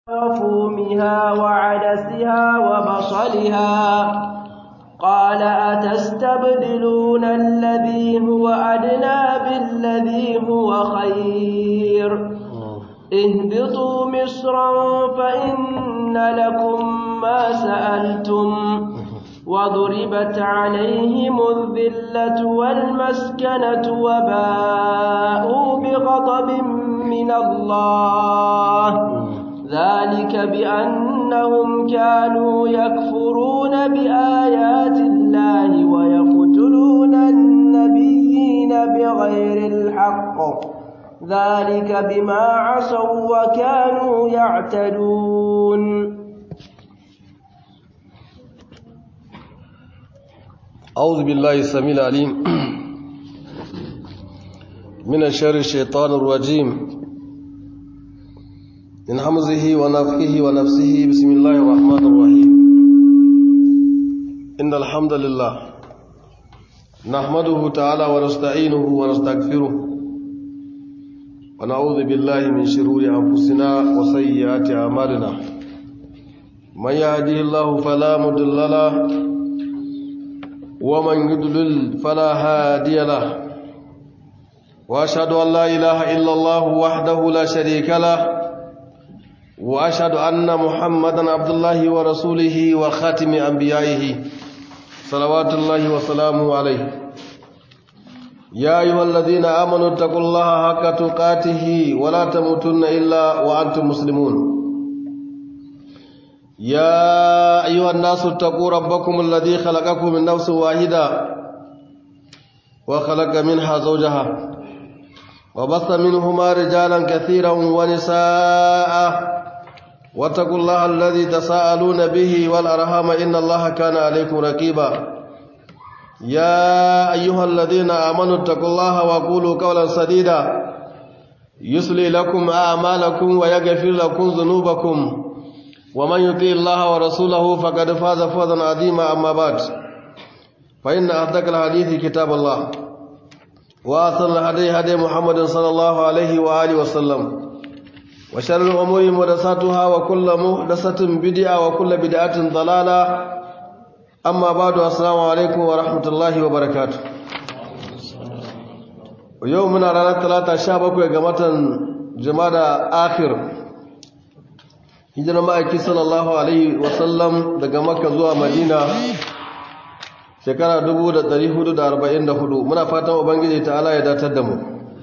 وفومها وعدسها وبصلها قال أتستبدلون الذي هو أدنى بالذي هو خير اهبطوا مصرا فإن لكم ما سألتم وضربت عليهم الذلة والمسكنة وباءوا بغضب من الله ذلك بأنهم كانوا يكفرون بآيات الله ويقتلون النبيين بغير الحق ذلك بما عصوا وكانوا يعتدون أعوذ بالله السميع العليم من الشر الشيطان الرجيم من حمزه ونفخه ونفسه بسم الله الرحمن الرحيم إن الحمد لله نحمده تعالى ونستعينه ونستغفره ونعوذ بالله من شرور أنفسنا وسيئات أعمالنا من يهده الله فلا مضل له ومن يضلل فلا هادي له واشهد ان لا اله الا الله وحده لا شريك له واشهد ان محمدا عبد الله ورسوله وخاتم انبيائه صلوات الله وسلامه عليه يا ايها الذين امنوا اتقوا الله حق تقاته ولا تموتن الا وانتم مسلمون يا أيها الناس اتقوا ربكم الذي خلقكم من نفس واحدة وخلق منها زوجها وبث منهما رجالا كثيرا ونساء واتقوا الله الذي تساءلون به والأرحام إن الله كان عليكم رقيبا يا أيها الذين آمنوا اتقوا الله وقولوا قولا سديدا يسلي لكم أعمالكم ويغفر لكم ذنوبكم ومن يطيع الله ورسوله فقد فاز فوزا عظيما اما بعد فان اصدق الحديث كتاب الله واحسن الهدي هدي محمد صلى الله عليه واله وسلم وشر الامور محدثاتها وكل محدثه بدعه وكل بدعه ضلاله اما بعد السلام عليكم ورحمه الله وبركاته يومنا رانا 17 ga watan jumada akhir hijirar ma'aiki sallallahu alaihi wasallam daga makka zuwa madina shekara 1444 muna fatan ubangiji ta'ala ya datar da mu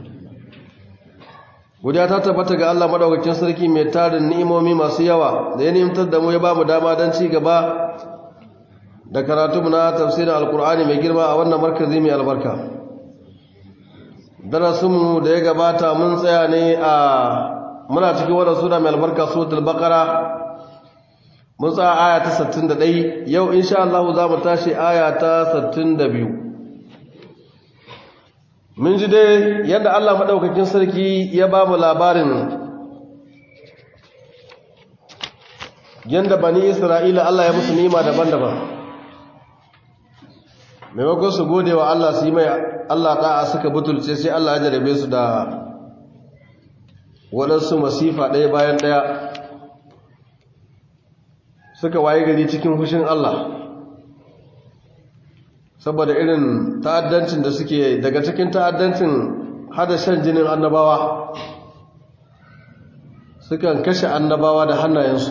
guda ta tabbata ga Allah madaukakin sarki mai tarin ni'imomi masu yawa da ya nimtar da mu ya ba mu dama don ci gaba da karatu na tafsirin alkur'ani mai girma a wannan markazi mai albarka darasinmu da ya gabata mun tsaya ne a muna cikin wadda suna mai albarka suratul baqara mun tsaya aya ta 61 yau insha Allah za mu tashi aya ta 62 mun ji dai yadda Allah madaukakin sarki ya ba mu labarin yadda bani Isra'ila Allah ya musu ni'ima daban-daban maimakon su gode wa Allah su yi mai Allah da'a suka butulce sai Allah ya jarabe su da waɗansu masifa ɗaya bayan ɗaya suka waye gari cikin hushin Allah saboda irin ta'addancin da suke daga cikin ta'addancin hada shan jinin annabawa sukan kashe annabawa da hannayensu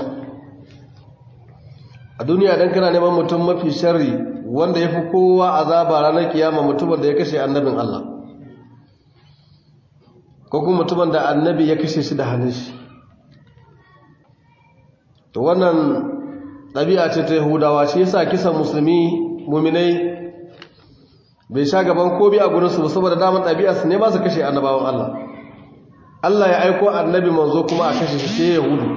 a duniya don kana neman mutum mafi sharri wanda ya fi kowa azaba ranar kiyama mutumin da ya kashe annabin Allah ko kuma mutumin da annabi ya kashe shi da hannun shi to wannan ɗabi'a ce ta yahudawa shi yasa kisan musulmi muminai bai sha gaban komi a gurinsu ba saboda damar ɗabi'a su ne ba su kashe annabawan Allah Allah ya aiko annabi manzo kuma a kashe shi sai yahudu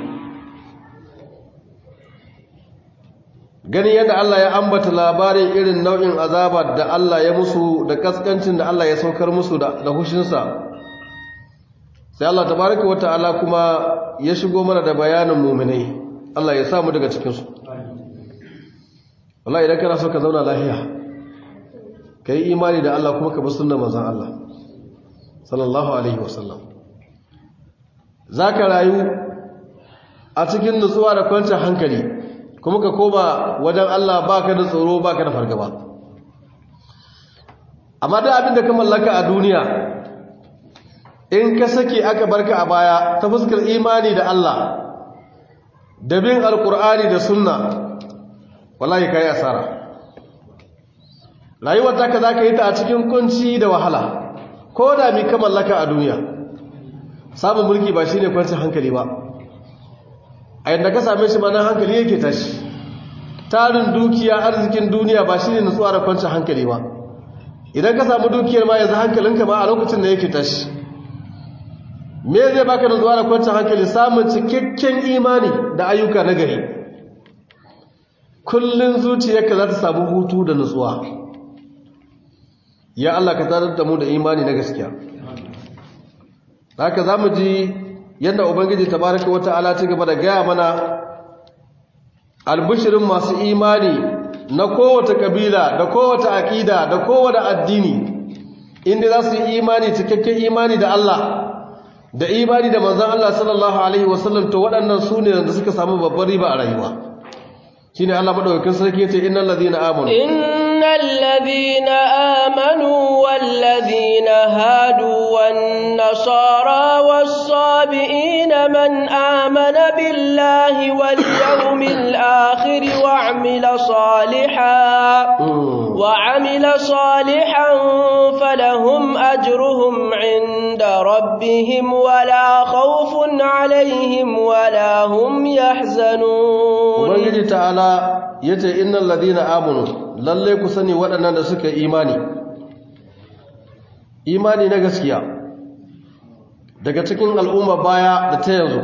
gani yadda Allah ya ambata labarin irin nau'in azabar da Allah ya musu da kaskancin da Allah ya saukar musu da hushinsa sai Allah tabaraka wa ta'ala kuma ya shigo mana da bayanin muminai Allah ya samu daga cikinsu wallahi idan kana so ka zauna lafiya ka yi imani da Allah kuma ka bi sunnar manzon Allah sallallahu alaihi wasallam za ka rayu a cikin nutsuwa da kwanciyar hankali kuma ka koma wajen Allah baka da tsoro baka da fargaba amma da abin da ka mallaka a duniya in ka sake aka barka a baya ta fuskar imani da Allah da bin alkur'ani da sunna wallahi kai asara rayuwar ta ka zaka yi ta a cikin kunci da wahala ko da mi ka mallaka a duniya samun mulki ba shine kwanciyar hankali ba a yadda ka same shi ma nan hankali yake tashi tarin dukiya arzikin duniya ba shine nutsuwa da kwanciyar hankali ba idan ka samu dukiyar ma yanzu hankalinka ma a lokacin da yake tashi me zai baka nutsuwa da kwanciyar hankali samun cikakken imani da ayyuka na gari kullun zuciyarka za ta samu hutu da nutsuwa ya Allah ka tarar da mu da imani na gaskiya haka za mu ji yadda ubangiji tabaraka wata'ala ta gaba da gaya mana albishirin masu imani na kowace kabila da kowace aƙida da kowace addini inda za su yi imani cikakken imani da Allah da imani da manzan Allah sallallahu alaihi wasallam to waɗannan su ne da suka samu babbar riba a rayuwa shine Allah madaukakin sarki yace innal ladina amanu innal ladina amanu wal ladina hadu wan nasara was sabiina man amana billahi wal yawmil akhir wa amila salihan wa amila salihan falahum ajruhum 'inda rabbihim wala khawfun 'alayhim wala hum yahzanun ubangiji ta'ala yace innal ladina amanu lalle ku sani waɗannan da suka imani imani na gaskiya daga cikin al'umma baya da ta yanzu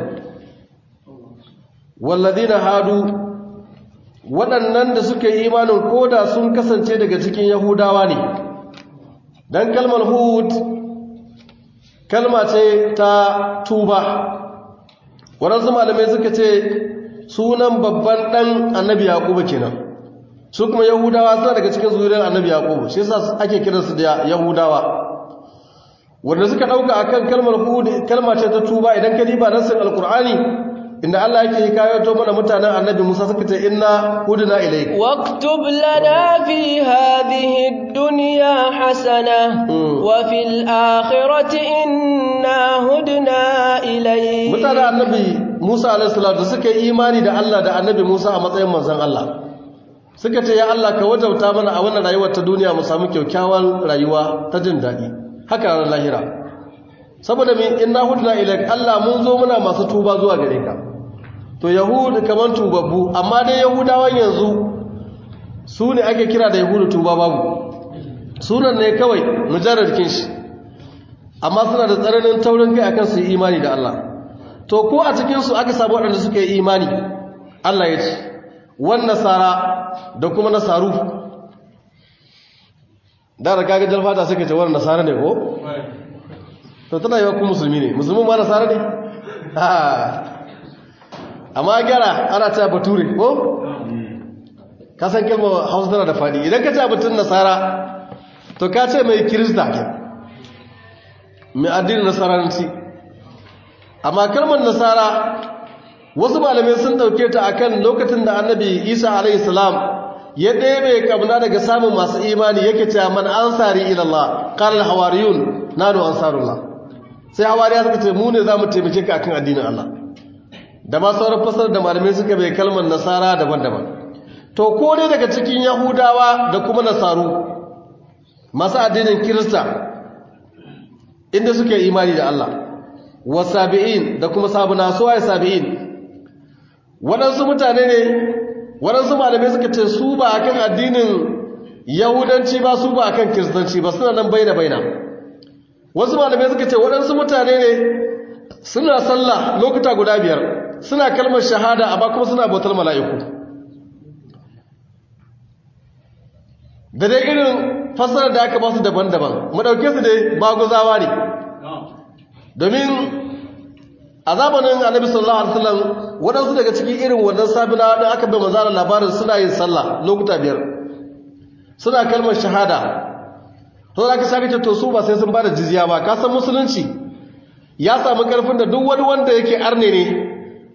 walladina hadu waɗannan da suka yi imanin koda sun kasance daga cikin yahudawa ne dan kalmar hud kalma ce ta tuba waɗansu malamai suka ce sunan babban ɗan annabi yaƙubu kenan su kuma yahudawa suna daga cikin zuriyar annabi yaƙubu shi yasa ake kiransu da yahudawa wanda suka ɗauka akan kalmar hud kalma ce ta tuba idan ka diba nassin alqur'ani inda Allah yake hikayato mana mutanen annabi Musa suka ce inna hudna ilayk واكتب لنا في هذه الدنيا حسنة وفي الآخرة إنا هدنا إليك mutanen annabi Musa alaihi salatu suka yi imani da Allah da annabi Musa a matsayin manzon Allah suka ce ya Allah ka wajauta mana a wannan rayuwar ta duniya mu samu kyakkyawar rayuwa ta jin daɗi haka ranar lahira saboda min inna hudna ilaik Allah mun zo muna masu tuba zuwa gare ka to yahudu kaman tubabbu amma dai yahudawan yanzu su ne ake kira da yahudu tuba babu sunan ne kawai mujarrad shi amma suna da tsananin taurin kai akan su yi imani da Allah to ko a cikin su aka samu waɗanda suka yi imani Allah ya ce wan nasara da kuma nasaru da da kaga jalfata suka ce wannan nasara ne ko to tana yawa ku musulmi ne musulmi ma nasara ne amma gyara ana ta bature ko ka san kalmar hausa tana da fadi idan ka ce batun nasara to ka ce mai kirista ke mai addinin nasaranci amma kalmar nasara wasu malamai sun dauke ta akan lokacin da annabi isa alaihi salam ya ɗebe kamna daga samun masu imani yake cewa man ansari ila Allah qala al-hawariyun nanu ansarullah sai hawariya suka ce mu ne zamu taimake ka akan addinin Allah da ma sauran fasar da malamai suka bai kalmar nasara daban-daban to ko ne daga cikin yahudawa da kuma nasaru masu addinin kirista inda suke imani da Allah wasabi'in da kuma sabuna suwaye sabi'in waɗansu mutane ne waɗansu malamai suka ce su ba akan addinin yahudanci ba su ba akan kiristanci ba suna nan baina baina wasu malamai suka ce waɗansu mutane ne suna sallah lokuta guda biyar suna kalmar shahada amma kuma suna bautar mala'iku da dai irin fasarar da aka ba su daban-daban mu ɗauke su dai maguzawa ne domin a zamanin annabi sallallahu alaihi wasallam waɗansu daga cikin irin wannan sabina da aka bai manzara labarin suna yin sallah lokuta biyar suna kalmar shahada to da aka sake to su ba sai sun bada jizya ba ka san musulunci ya samu karfin da duk wani wanda yake arne ne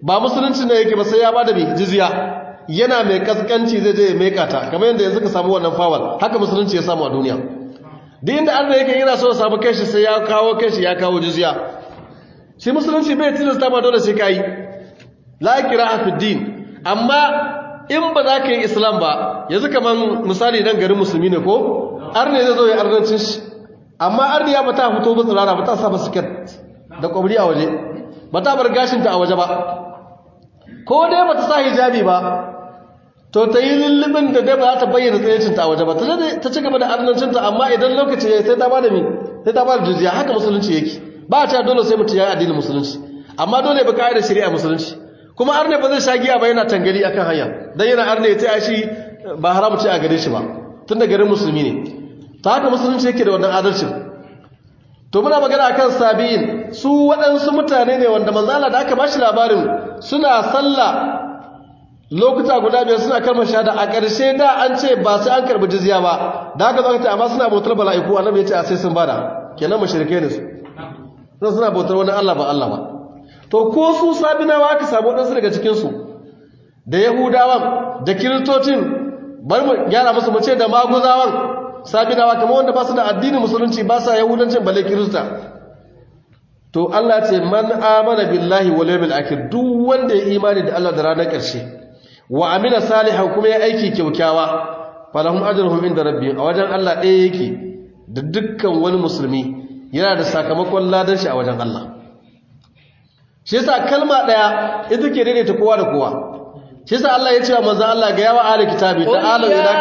ba musulunci ne yake ba sai ya bada bi jizya yana mai kaskanci zai je ya meka ta kamar yadda yanzu ka samu wannan fawal haka musulunci ya samu a duniya duk inda Allah yake yana so ya samu kashi sai ya kawo kashi ya kawo jizya shi musulunci bai tilasta ma dole sai kai la ikraha fi din amma in ba za ka yi islam ba yanzu kaman misali nan garin musulmi ne ko arne zai zo ya arnancin shi amma arniya ba ta fito ba tsirara ba ta sa ba siket da kwabri a waje ba ta bar gashinta a waje ba ko dai ba ta sa hijabi ba to ta yi lullubin da dai ba za ta bayyana tsayacinta a waje ba ta ci gaba da arnancinta amma idan lokaci ya yi sai ta ba da mi sai ta ba da jizya haka musulunci yake ba a cewa dole sai mutum ya yi addinin musulunci amma dole ba ka'idar shari'a musulunci kuma arne ba zai sha giya ba yana tangali akan hanya dan yana arne ya taya shi ba haramu ce a gare shi ba tun da garin musulmi ne ta haka musulunci yake da wannan adalcin to muna magana akan sabi'in su waɗansu mutane ne wanda manzala da aka bashi labarin suna sallah lokuta guda biyar suna kalmar shahada a ƙarshe da an ce ba sai an karɓi jizya ba da haka zaka ce amma suna bautar bala'iku annabi ya ce a sai sun bada kenan mushrike ne su suna bautar wani Allah ba Allah ba to ko su sabinawa aka samu waɗansu daga cikinsu da yahudawan da kiristocin bari mu gyara musu mace da maguzawan sabinawa kamar wanda ba su da addinin musulunci ba sa yahudancin bale kirista to Allah ce man amana billahi wal yawmil akhir duk wanda ya imani da Allah da ranar ƙarshe wa amila salihan kuma ya aiki kyaukyawa falahum ajruhum inda rabbihim a wajen Allah ɗaya yake da dukkan wani musulmi yana da sakamakon ladan shi a wajen Allah shi yasa kalma daya ita ke daidaita kowa da kowa shi yasa Allah ya ce wa manzo Allah ga yawa ahli kitabi ta'alu ila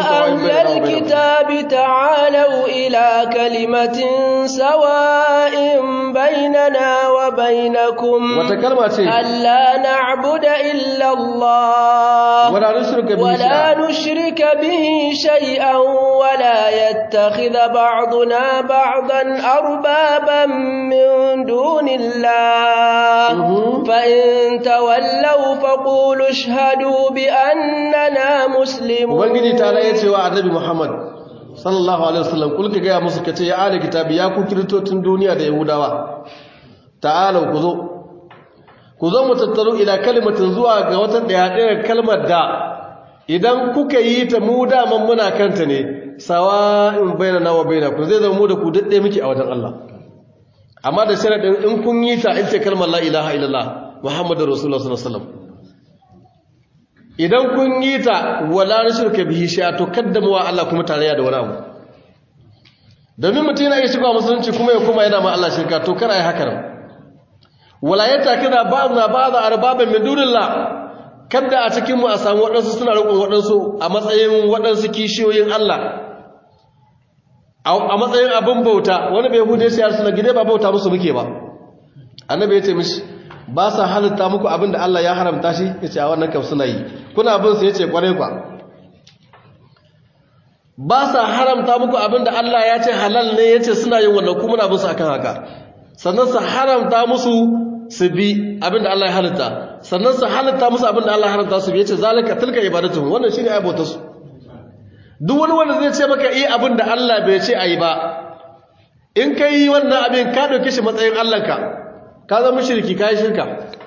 kalimatin sawa'in bainana wa bainakum قل يا أهل الكتاب تعالوا إلى كلمة سواء بيننا وبينكم wata kalma ce ألا نعبد إلا الله wala nushrika bihi ولا shay'a نشرك به شيئا ولا يتخذ بعضنا بعضا أربابا من دون الله Mhm. فإن تولوا فقولوا اشهدوا بأننا مسلمون ubangiji ta ya ce wa annabi Muhammad sallallahu alaihi wasallam kul ka ga musu kace ya ahli kitabi ya ku kiristocin duniya da yahudawa ta'alu ku zo ku zo mu tattaru ila kalimatin zuwa ga wata daya daya kalmar da idan kuka yi ta mu daman muna kanta ne sawa'in bainana wa bainakum zai zama mu da ku dadde miki a wajen Allah amma da sharadin in kun yi ta in ce kalmar la ilaha illallah muhammadur rasulullah sallallahu alaihi wasallam idan kun yi ta wala nashirka bihi shay'a to kaddamuwa Allah kuma tarayya da wani abu domin mutum yana iya shiga musulunci kuma ya kuma yana ma Allah shirka to kar ai haka nan wala yatakida ba'dna ba'dha arbaban min dunillah kada a cikin mu a samu wadansu suna roƙon wadansu a matsayin wadansu kishiyoyin Allah a matsayin abin bauta wani bai hude shi suna gide ba bauta musu muke ba annabi ya ce mishi ba sa halitta muku abin da Allah ya haramta shi ya ce a wannan kam suna yi kuna bin su ya ce kwarai kwa ba sa haramta muku abin da Allah ya ce halal ne ya ce suna yin wannan kuma na bin su akan haka sannan su haramta musu su bi abin da Allah ya halitta sannan su halitta musu abin da Allah ya haramta su bi ya ce zalika tilka ibadatuhum wannan shine aibota su duk wani wanda zai ce maka iya abin da Allah bai ce ayi ba in ka yi wannan abin ka ɗauke shi matsayin Allahnka ka zama shirki ka yi shirka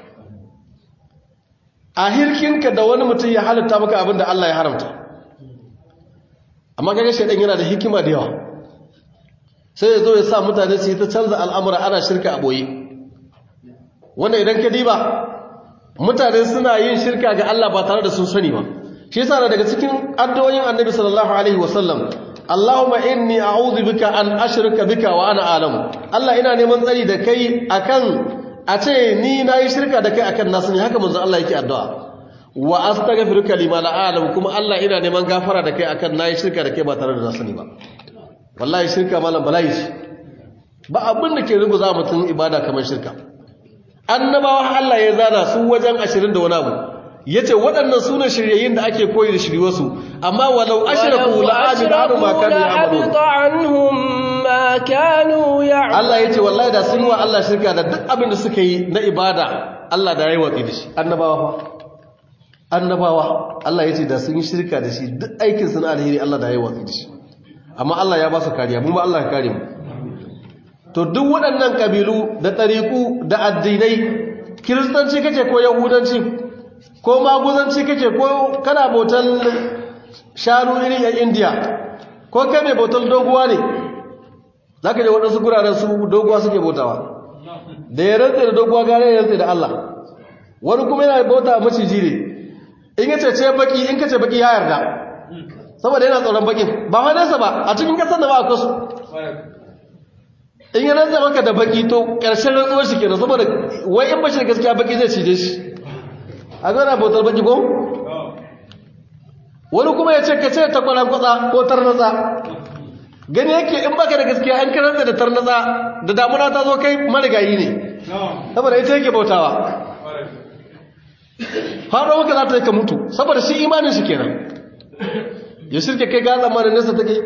a hirkinka da wani mutum ya halitta maka abin da Allah ya haramta amma kaga shaidan yana da hikima da yawa sai ya zo ya sa mutane su yi ta canza al'amura ana shirka a ɓoye wanda idan ka diba mutane suna yin shirka ga Allah ba tare da sun sani ba shi yasa daga cikin addu'o'in annabi sallallahu alaihi wasallam Allahumma inni a'udhu bika an ashrika bika wa ana a'lamu Allah ina neman tsari da kai akan a ce ni nayi shirka da kai akan nasu ne haka manzo Allah yake addu'a wa astaghfiruka lima la a'lamu kuma Allah ina neman gafara da kai akan nayi shirka da kai ba tare da nasu ne ba wallahi shirka malam bala'i ce ba abin da ke ruguza mutum ibada kamar shirka annabawa Allah ya zana su wajen 20 da wani abu yace waɗannan sunan shiryayin da ake koyi da shiryosu amma walau ashraku la'abida ma kanu ya'malun anhum ma kanu ya'malun Allah yace wallahi da sun wa Allah shirka da duk abin da suka yi na ibada Allah da yayi watsi da shi annabawa fa annabawa Allah yace da sun yi shirka da shi duk aikin su na alheri Allah da yayi watsi da shi amma Allah ya ba su kariya mu ma Allah ya kare mu to duk waɗannan kabilu da tariku da addinai kiristanci kake ko yahudanci ko maguzanci kake ko kana bautan shanu irin yan indiya ko kai mai bautan doguwa ne za ka je waɗansu guraren su doguwa suke bautawa da ya rantse da doguwa gare ya rantse da Allah wani kuma yana bauta maciji ne in yace ce baki in kace baki ya yarda saboda yana tsoron bakin ba wani nesa ba a cikin kasar da ba a kasu in yi rantsa maka da baki to ƙarshen rantsuwar shi kenan saboda wai in bashi da gaskiya baki zai cije shi a gana bautar baki ko wani kuma ya ce ka ce ta kwanan kwatsa ko tarnatsa gani yake in baka da gaskiya an karanta da tarnatsa da damuna ta zo kai marigayi ne saboda ita yake bautawa faɗo maka za ta yi ka mutu saboda shi imanin shi kenan ya shirke kai gaza mara nesa take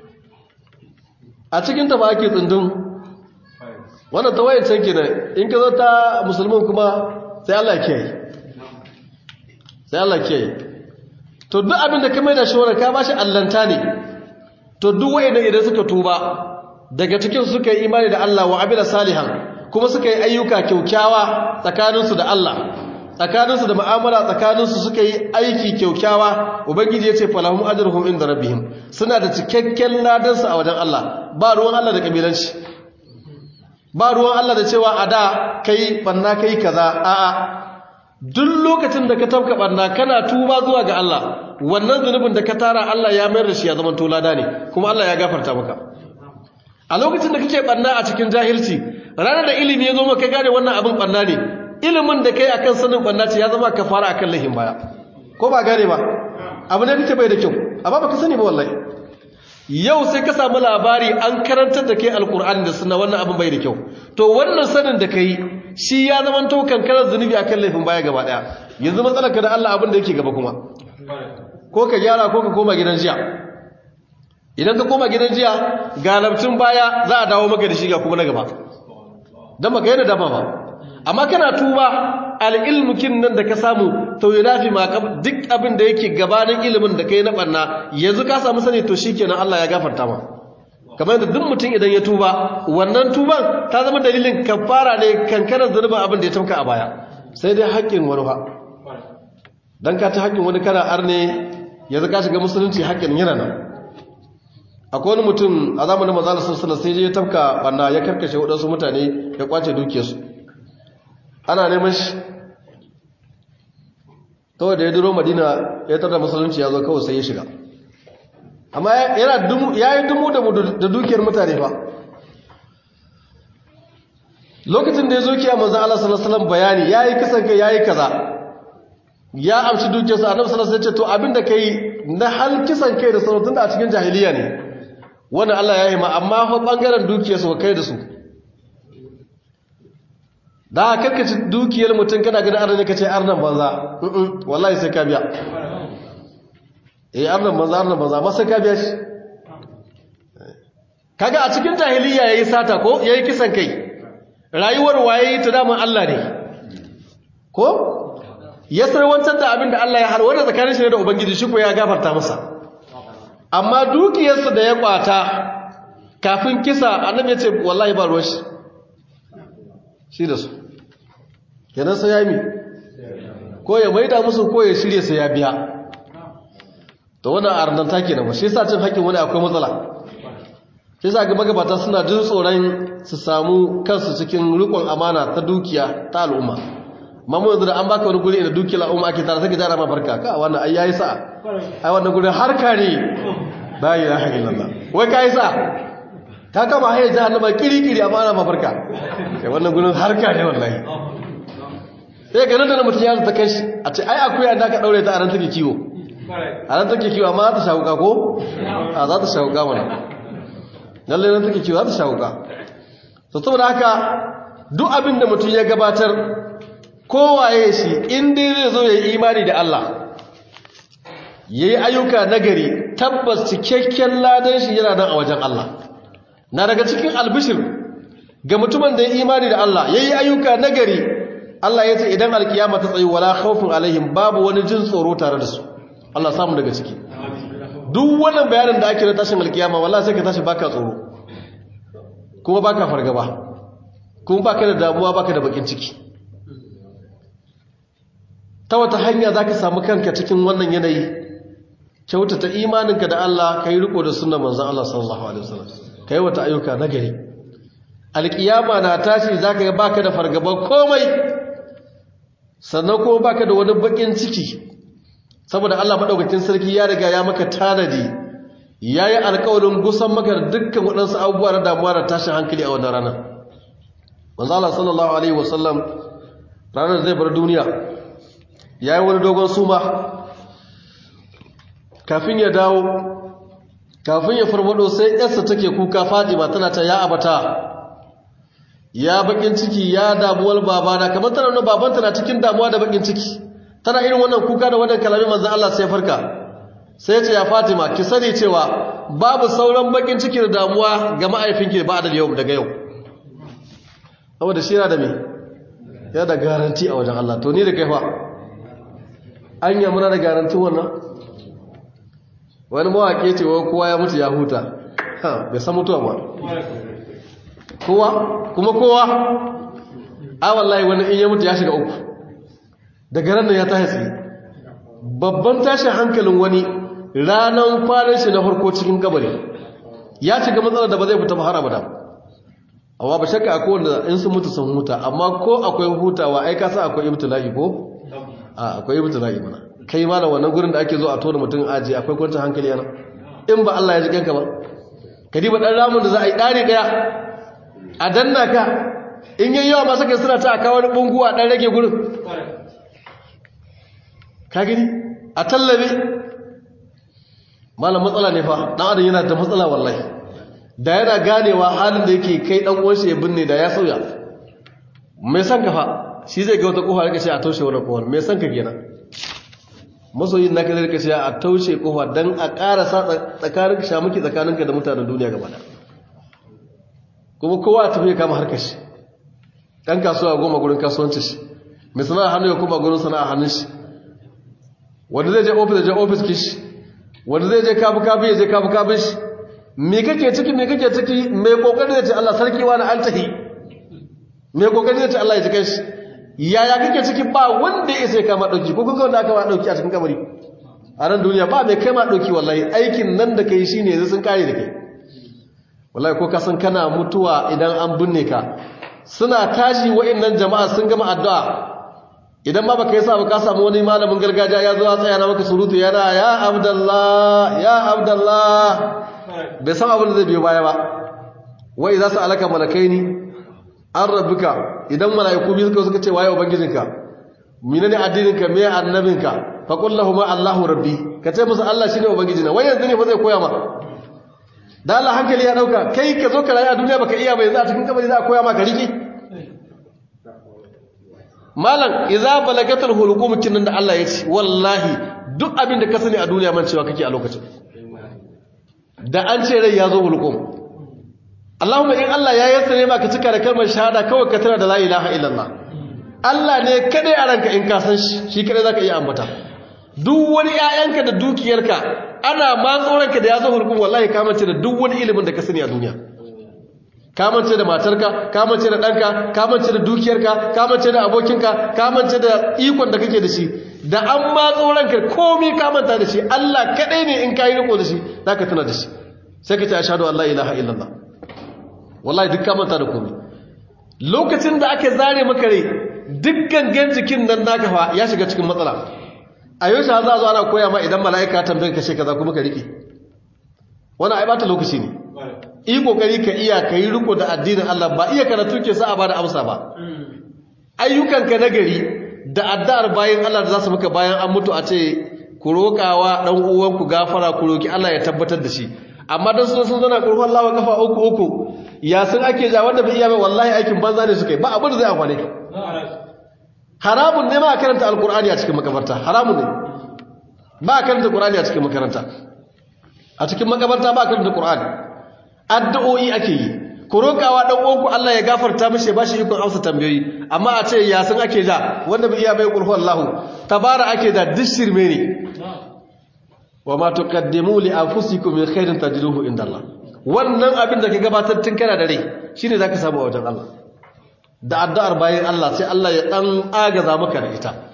a cikin ta ba ake tsundun wannan ta wayan can kenan in ka zo ta musulmin kuma sai Allah ke yi sai Allah ke yi to duk abin da ka mai da shawara ka ba shi allanta ne to duk wayan idan suka tuba daga cikin suka yi imani da Allah wa abila salihan kuma suka yi ayyuka kyaukyawa tsakaninsu da Allah tsakaninsu da mu'amala tsakaninsu suka yi aiki kyaukyawa ubangiji ya ce falahum ajruhum inda rabbihim suna da cikakken ladansu a wajen Allah ba ruwan Allah da kabilanci ba ruwan Allah da cewa a da kai banna kai kaza a'a duk lokacin da ka tafka banna kana tuba zuwa ga Allah wannan zunubin da ka tara Allah ya mayar da shi ya zama to lada ne kuma Allah ya gafarta maka a lokacin da kake banna a cikin jahilci ranar da ilimi ya zo maka gane wannan abin banna ne ilimin da kai akan sanin banna ce ya zama ka fara akan lahin baya ko ba gane ba abu ne kake bai da kyau amma baka sani ba wallahi yau sai ka samu labari an karantar da kai alkur'ani da sunna wannan abin bai da kyau to wannan sanin da kai shi ya zama to kankarar zunubi akan laifin baya gaba daya yanzu matsalar ka da Allah abin da yake gaba kuma ko ka gyara ko ka koma gidan jiya idan ka koma gidan jiya galabcin baya za a dawo maka da shi ga kuma na gaba dan baka yana dama ba amma kana tuba al'ilmukin nan da ka samu to yi nafi makam duk abin da yake gabanin ilimin da ka yi na ɓanna yanzu ka samu sani to shi kenan Allah ya gafarta ma kamar yadda duk mutum idan ya tuba wannan tuban ta zama dalilin kafara ne kankanar zunubin abin da ya tamka a baya sai dai haƙƙin wani fa don ka ta haƙƙin wani kana arne yanzu ka shiga musulunci haƙƙin yana nan akwai wani mutum a zamanin mazalar sassana sai ya tamka ɓanna ya karkashe waɗansu mutane ya kwace dukiyarsu ana neman shi kawai da ya duro madina ya tarda musulunci ya zo kawai sai ya shiga amma ya yi dumu da dukiyar mutane ba lokacin da ya zo kiya manzan Allah salasalam bayani ya yi kisan kai ya yi kaza ya amshi dukiyarsa a nan salasalam ce to abinda ka yi na hal kisan kai da sanautun da a cikin jahiliya ne wannan Allah ya yi ma amma fa ɓangaren dukiyarsa kai da su da karkaci dukiyar mutum kana gani arna ka ce arnan banza wallahi sai ka biya eh arnan banza arnan banza ma sai ka biya shi kaga a cikin jahiliya yayi sata ko yayi kisan kai rayuwar waye ta daman Allah ne ko ya sarwantar da abin da Allah ya har wanda tsakanin shi da ubangiji shi ko ya gafarta masa amma dukiyarsa da ya kwata kafin kisa annabi ya ce wallahi ba ruwan shi shi da su kenan sai ya mi ko ya maida musu ko ya shirya sai ya biya to wannan arnanta kenan ba shi yasa cin haƙƙin wani akwai matsala shi yasa ga magabata suna jin tsoron su samu kansu cikin rikon amana ta dukiya ta al'umma mamu yanzu da an baka wani guri da dukiyar al'umma ake tara sai ka jara ma barka ka wannan ai yayi sa'a ai wannan gurin harka ne la ilaha illallah wai kai sa'a ka kama hayar jahannama kiri-kiri a ma'ana mafarka kai wannan gudun harka ne wallahi sai ga nan da mutum ya zata kai shi a ce ai akuya da aka daure ta a ran take kiwo a ran take kiwo amma za ta shawuka ko a za ta shawuka mana lallai ran take kiwo za ta shawuka to saboda haka duk abin da mutum ya gabatar kowaye shi in dai zai zo ya yi imani da Allah ya yi ayyuka nagari tabbas cikakken ladan shi yana nan a wajen Allah na daga cikin albishir ga mutumin da ya imani da Allah ya yi ayyuka nagari Allah ya ce idan alkiyama ta tsayi wala khawfin alaihim babu wani jin tsoro tare da su Allah samu daga ciki duk wannan bayanin da ake na tashin alkiyama wallahi sai ka tashi baka tsoro kuma baka fargaba kuma baka da damuwa baka da bakin ciki ta wata hanya za ka samu kanka cikin wannan yanayi kyautata imaninka da Allah ka yi riko da sunan manzan Allah sallallahu Alaihi wasallam ka yi wata ayyuka na gari alƙiyama na tashi za ka ga baka da fargaban komai sannan kuma baka da wani bakin ciki saboda Allah maɗaukakin sarki ya riga ya maka tanadi ya yi alkawarin gusan maka da dukkan waɗansu abubuwa na damuwa da tashin hankali a wannan ranar manzo Allah sallallahu alaihi wasallam ranar zai bar duniya ya yi wani dogon suma kafin ya dawo kafin ya farfado sai yarsa take kuka Fatima tana ta ya abata ya bakin ciki ya damuwar babana kamar tana nuna babanta na cikin damuwa da bakin ciki tana irin wannan kuka da wannan kalami manzo Allah sai farka sai ya ce ya Fatima ki sani cewa babu sauran bakin ciki da damuwa ga ma'aifinki ba da yau daga yau saboda shi yana da me ya da garanti a wajen Allah to ni da kai fa an yi muna da garantin wannan wani mawaƙi ce wa kowa ya mutu ya huta bai san mutuwa ba kowa kuma kowa a wallahi wani in ya mutu ya shiga uku daga ran ya tashi tsaye babban tashin hankalin wani ranar kwanan shi na farko cikin kabari ya shiga matsalar da ba zai fita ba har abada amma ba shakka akwai wanda in sun mutu sun huta amma ko akwai hutawa ai ka san akwai ibtila'i ko a akwai ibtila'i mana kai ma da wannan gurin da ake zo a tona mutum aji akwai kwancin hankali yana in ba Allah ya ji kanka ba ka diba dan ramin da za a yi dare daya a danna ka in yayi yawa masu kai suna ta aka wani bungu a dan rage gurin ka gani a tallabe malam matsala ne fa dan adam yana da matsala wallahi da yana ganewa halin da yake kai dan uwan shi ya binne da ya sauya mai san ka fa shi zai ga wata kofa rika ce a taushe wannan kofar mai san ka kenan masoyin naka zai rika ce a taushe kofa dan a ƙara sa tsakanin shamuki tsakaninka da mutanen duniya gaba da kuma kowa a tafiya kama harkar shi ɗan kasuwa goma gurin kasuwanci shi mai sana'a hannu ya kuma gurin sana'a hannun shi wanda zai je ofis ya je ofis kishi wanda zai je kafu kafu ya je kafu kafu shi me kake ciki me kake ciki mai kokari da ce Allah sarki wani an tahi mai kokari da ce Allah ya ji kanshi yaya kake ciki ba wanda ya sai kama dauki ko kuka wanda aka ma dauki a cikin kabari a ran duniya ba mai kai ma dauki wallahi aikin nan da kai shine yanzu sun kare da kai wallahi ko ka san kana mutuwa idan an binne ka suna tashi wa'annan jama'a sun gama addu'a idan ma baka yasa ba ka samu wani malamin gargajiya ya zo ya tsaya na maka surutu yana ya abdallah ya abdallah bai san abin da zai biyo baya ba wai za su alaka malakaini an rabbuka idan malaiku biyu suka suka ce waye ubangijinka menene addininka me annabinka fa qul lahum allahu rabbi ka ce musu allah shine ubangijina wai yanzu ne fa zai koya ma da Allah hankali ya dauka kai ka zo ka rayu a duniya baka iya bai za a cikin kabari za a koya ma ka rike malam idza balagatul hulqum kinan da Allah ya ce wallahi duk abin da ka sani a duniya man cewa kake a lokacin da an ce rai ya zo hulqum Allahumma in Allah ya yassare maka cika da kalmar shahada kawai ka tana da la ilaha illallah Allah ne kadai a ranka in ka san shi shi kadai zaka iya ambata duk wani ƴaƴanka da dukiyarka ana ma tsoronka da ya zo hulqum wallahi ka mace da duk wani ilimin da ka sani a duniya kamance da matarka kamance da ɗanka kamance da dukiyarka kamance da abokinka kamance da ikon da kake da shi da an ma tsoronka komai kamanta da shi Allah kaɗai ne in kayi riko da shi za ka tuna da shi sai ka ce a shaɗu Allah ilaha illallah wallahi duk kamanta da komai lokacin da aka zare maka rai duk gangan jikin nan naka fa ya shiga cikin matsala a yau za a zo ana koya ma idan mala'ika tambayar ka kaza kuma ka riƙe wani ai bata lokaci ne yi kokari ka iya ka yi riko da addinin Allah ba iya karatu ke sa a bada amsa ba ayyukanka na gari da addu'ar bayan Allah da za su maka bayan an mutu a ce ku roƙawa ɗan uwanku gafara ku roki Allah ya tabbatar da shi amma dan sun sun zana kurfan lawa kafa uku uku ya sun ake ja wanda bai iya mai wallahi aikin banza ne suka yi ba abin da zai amfane ka haramun ne ma a karanta alkur'ani a cikin makabarta haramun ne ba a karanta qur'ani a cikin makaranta a cikin makabarta ba a karanta qur'ani addu'o'i ake yi ku roƙawa dan uwanku Allah ya gafarta mishi ba shi ikon amsa tambayoyi amma a ce ya san ake ja wanda bai iya bai qur'an Allah tabara ake da dishirme ne wa ma tuqaddimu li anfusikum min khairin tajiduhu inda Allah wannan abin da ka gabatar tun kana da rai shine zaka samu a wajen Allah da addu'ar bayan Allah sai Allah ya dan agaza maka da ita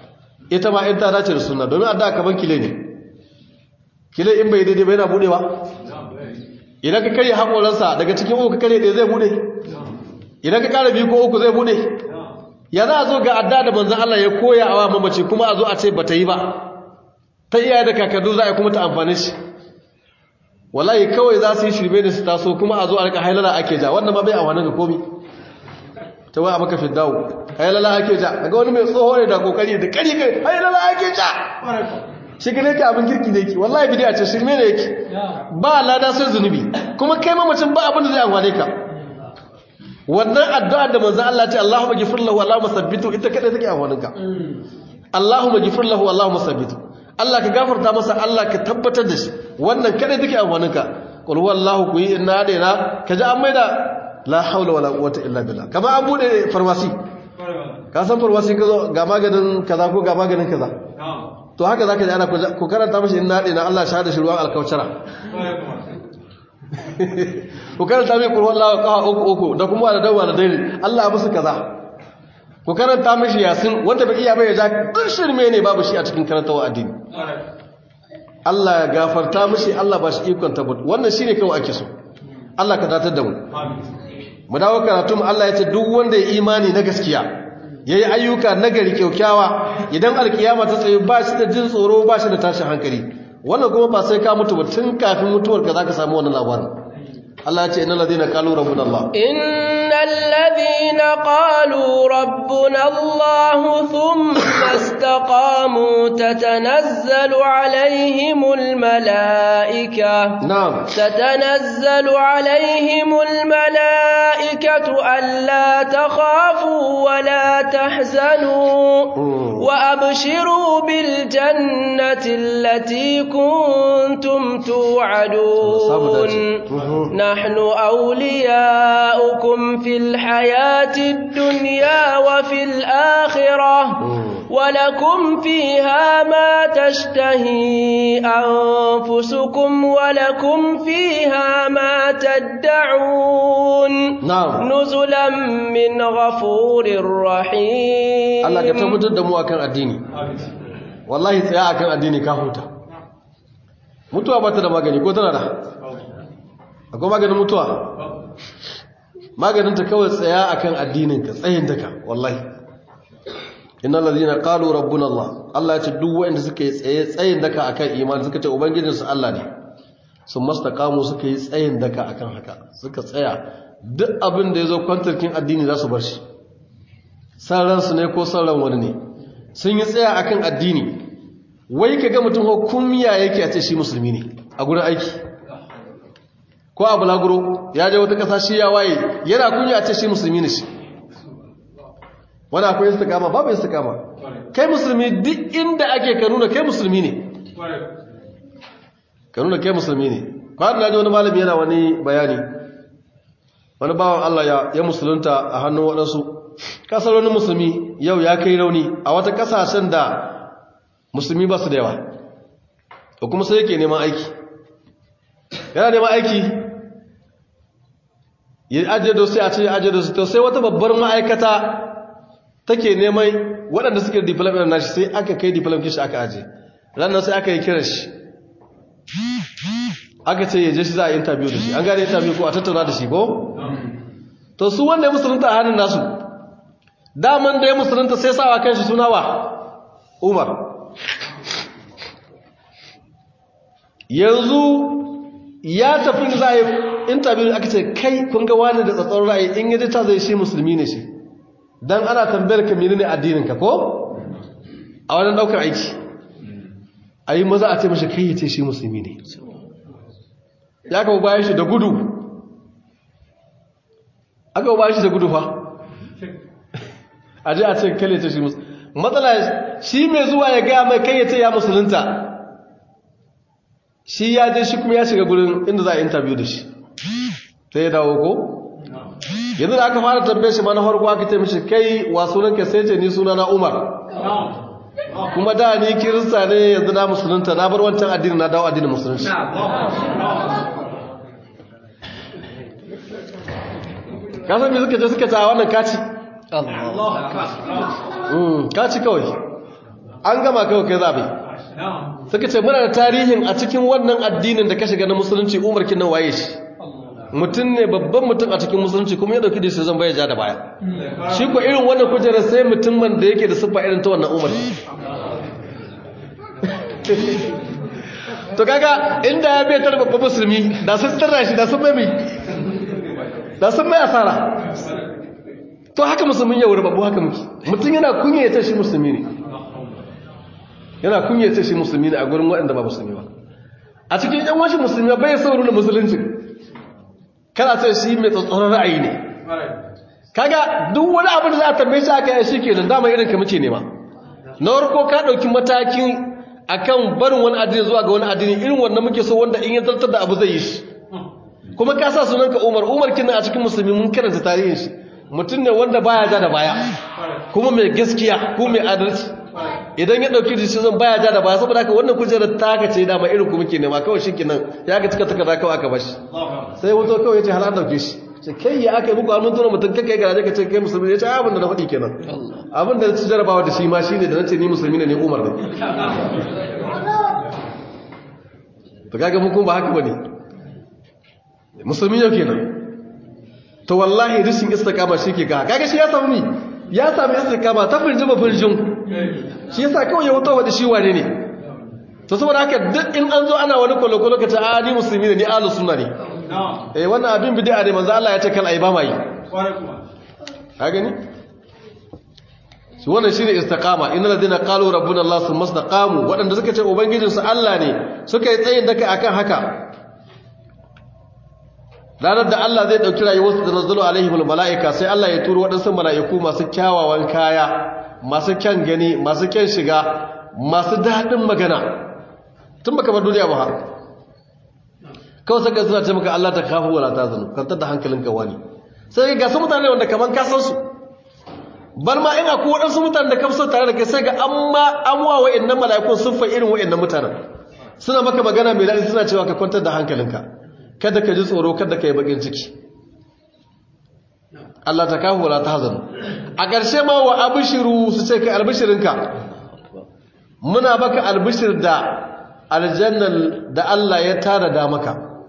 ita ma in ta dace da sunna domin addu'a kaman kile ne kile in bai daidai bai na budewa idan ka karya haƙoransa daga cikin uku ka karya ɗaya zai bude idan ka ƙara biyu ko uku zai bude ya za a zo ga adda da manzan Allah ya koya a wa mamaci kuma a zo a ce ba ta yi ba ta iyaye da kakannu za a yi kuma ta amfani shi wallahi kawai za su yi shirme da su taso kuma a zo a rika hailala ake ja wannan ma bai amfani ga komi ta wai a maka fi dawo hailala ake ja daga wani mai tsoho ne da kokari da kari kai hailala ake ja shi gane ka abin kirki da yake wallahi bidiya ce shirme ne yake ba lada sai zunubi kuma kai mamacin ba abin da zai amfane ka wannan addu'a da manzo Allah ce Allahumma ghfir lahu Allahumma sabbitu ita kadai take amfanin ka Allahumma ghfir lahu Allahumma sabbitu Allah ka gafarta masa Allah ka tabbatar da shi wannan kadai take amfanin ka qul huwallahu ku yi inna daina kaji an maida la haula wala quwwata illa billah kama an bude farmasi ka san farmasi ka zo ga maganin kaza ko ga maganin kaza to haka zaka ji ana ku karanta mashi inna daina Allah shahada shi ruwan alkautsara ku karanta mai kurwan lawa kawa uku uku da kuma da dawa da daidai Allah musu kaza ku karanta mashi yasin wanda bai iya bai ja duk shirme ne babu shi a cikin karantawa addini Allah ya gafarta mashi Allah ba shi ikon tabbata wannan shine kawai ake so Allah ka datar da mu mu dawo karatu mu Allah ya ce duk wanda ya imani na gaskiya yayi ayyuka nagari kyaukyawa idan alkiyama ta tsaye ba shi da jin tsoro ba shi da tashin hankali wannan kuma ba sai ka mutu ba tun kafin mutuwar ka zaka samu wannan labarin Allah ya ce innal ladina qalu rabbuna Allah innal ladina qalu rabbuna Allah thumma istaqamu tatanazzalu alaihimul malaika na'am tatanazzalu alaihimul malaikatu alla takhafu wa la tahzanu وأبشروا بالجنة التي كنتم توعدون نحن أولياؤكم في الحياة الدنيا وفي الآخرة ولكم فيها ما تشتهي أنفسكم ولكم فيها ما تدعون نعم نزلا من غفور رحيم Allah ka tabbatar da mu akan addini wallahi tsaya akan addini ka huta mutuwa ba ta da magani ko tana da akwai maganin mutuwa maganin ta kawai tsaya akan addinin ka tsayin daka wallahi innal ladina qalu rabbuna Allah Allah ya ce duk wanda suka yi tsaye tsayin daka akan imani suka ce ubangijinsu Allah ne sun mastaqamu suka yi tsayin daka akan haka suka tsaya duk abin da yazo kwantarkin addini za su bar shi san ransu ne ko san ran wani ne sun yi tsaya akan addini wai ka ga mutum hukumiya yake a ce shi musulmi ne a gurin aiki ko a bulaguro ya je wata ƙasa shi ya waye yana kunya a ce shi musulmi ne shi wani akwai istikama babu istikama kai musulmi duk inda ake ka nuna kai musulmi ne ka nuna kai musulmi ne kwanan na ji wani malami yana wani bayani wani bawan Allah ya musulunta a hannun waɗansu kasar wani musulmi yau ya kai rauni a wata kasashen da musulmi ba su da yawa da kuma sai yake neman aiki yana neman aiki ya ajiye da sai a ce ajiye da su to sai wata babbar ma'aikata take neman waɗanda suke da diplom nashi sai aka kai diplom kishi aka ajiye ranar sai aka yi kira shi aka ce ya je shi za a yi interview da shi an gane interview ko a tattauna da shi ko to su wanda ya musulunta a hannun nasu daman da ya musulunta sai sawa kan shi suna wa umar yanzu ya tafi da za a yi interview aka ce kai kun ga wani da tsatsar ra'ayi in yaji ta zai shi musulmi ne shi don ana tambayar ka mini ne addininka ko a wani daukar aiki a yi maza a ce mashi kai ya ce shi musulmi ne ya kawo bayan shi da gudu aka bayan shi da gudu fa a ji a ce kale ta shi matsala shi mai zuwa ya gaya mai kai ya ce ya musulunta shi ya je shi kuma ya shiga gurin inda za a interview da shi sai ya dawo ko yanzu da aka fara tambaye shi mana farko aka ce mishi kai wa sunanka sai ce ni suna na umar kuma da ni kirista ne yanzu na musulunta na bar wancan addini na dawo addinin musulunci kasan me suka je suka ta wannan kaci kaci kawai an gama kawai kai zabe suka ce muna da tarihin a cikin wannan addinin da ka shiga na musulunci umar kin nan waye shi mutum ne babban mutum a cikin musulunci kuma ya dauki da zan baya ja da baya shi ko irin wannan kujerar sai mutumin da yake da siffa irin ta wannan umar to kaga inda ya bai tar babban musulmi da sun tarra shi da sun mai da sun mai asara to haka musulmin yau babu haka muke mutum yana kunyata shi musulmi ne yana kunyata shi musulmi ne a gurin waɗanda ba musulmi ba a cikin yan washin musulmi bai sauru da musulunci kana sai shi mai tsatsauran ra'ayi ne kaga duk wani abin da za a tambaye shi aka yi shi ke nan dama irin ka muke nema na farko ka ɗauki matakin akan barin wani addini zuwa ga wani addini irin wannan muke so wanda in ya zartar da abu zai yi shi kuma ka sa sunanka umar umar kina a cikin musulmi mun karanta tarihin shi mutum ne wanda baya ja da baya kuma mai gaskiya ko mai adalci idan ya dauki decision baya ja da baya saboda haka wannan kujerar ta haka ce dama irin ku muke nema kawai shikenan ya ga cika takarda kawai aka bashi sai wato kawai yace halar dauke shi ce kai ya aka yi muku an tura mutum kai kai garaje ka ce kai musulmi ya ce abin da na faɗi kenan abin da ci jarabawa da shi ma shine da nace ni musulmi ne ni Umar ne to kaga mu kuma ba haka bane musulmi yau kenan to wallahi rishin istiqama shi ke ga kaga shi ya samu mi ya samu istiqama ta firjin ba firjin shi yasa kawai ya wuto da shi wane ne to saboda haka duk in an zo ana wani kolokolo ka ce a ni musulmi ne ni ahlus sunna ne eh wannan abin bid'a ne manzo Allah ya ce kal ai ba mai ka gani shi wannan shine istiqama innal ladina qalu rabbuna Allah thumma istaqamu wadanda suka ce ubangijinsu Allah ne suka yi tsayin daka akan haka ranar da Allah zai ɗauki rayuwarsu da nazzalu alaihimul mala'ika sai Allah ya turo waɗansu mala'iku masu kyawawan kaya masu kyan gani masu kyan shiga masu daɗin magana tun baka bar duniya ba kawai saka suna ce maka Allah ta kafu wala ta zanu kantar da hankalinka wani sai ga su mutane wanda kaman ka san su bar ma in akwai waɗansu mutane da kamsa tare da kai sai ga an ma an wa wa'annan mala'ikun sun fa irin wa'annan mutanen suna maka magana mai daɗi suna cewa ka kwantar da hankalinka kada ka ji tsoro kada ka yi bakin ciki Allah ta kafu wala ta hazanu a ƙarshe ma wa abishiru su ce kai albishirinka muna baka albishir da aljannan da Allah ya tara da maka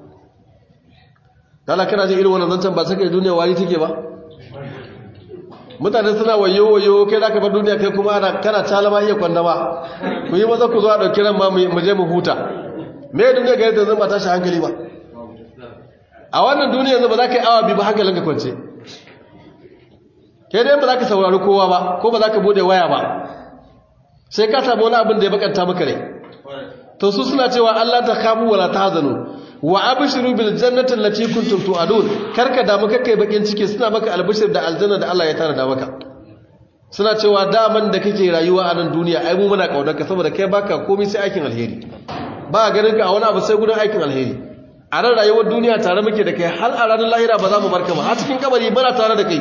dala kana jin irin wannan zancen ba sai kai duniya wari take ba mutane suna wayo wayo kai da ka bar duniya kai kuma ana kana talama iya kwanda ba ku yi maza ku zo a ɗauki ran ma mu je mu huta me duniya ga yadda zan ba tashi hankali ba a wannan duniya yanzu ba za ka yi awa biyu ba hankalin ka kwance kai dai ba za ka saurari kowa ba ko ba za ka bude waya ba sai ka samu wani abin da ya bakanta maka rai to su suna cewa Allah ta kamu wala ta hazanu wa abshiru bil jannati allati kuntum tu'adun karka damu kake bakin ciki suna maka albishir da aljanna da Allah ya tara da maka suna cewa daman da kake rayuwa a nan duniya ai mu muna kaudarka saboda kai baka komai sai aikin alheri ba ganin ka a wani abu sai gudun aikin alheri a ran rayuwar duniya tare muke da kai har a ranar lahira ba za mu barka ba a cikin kabari bana tare da kai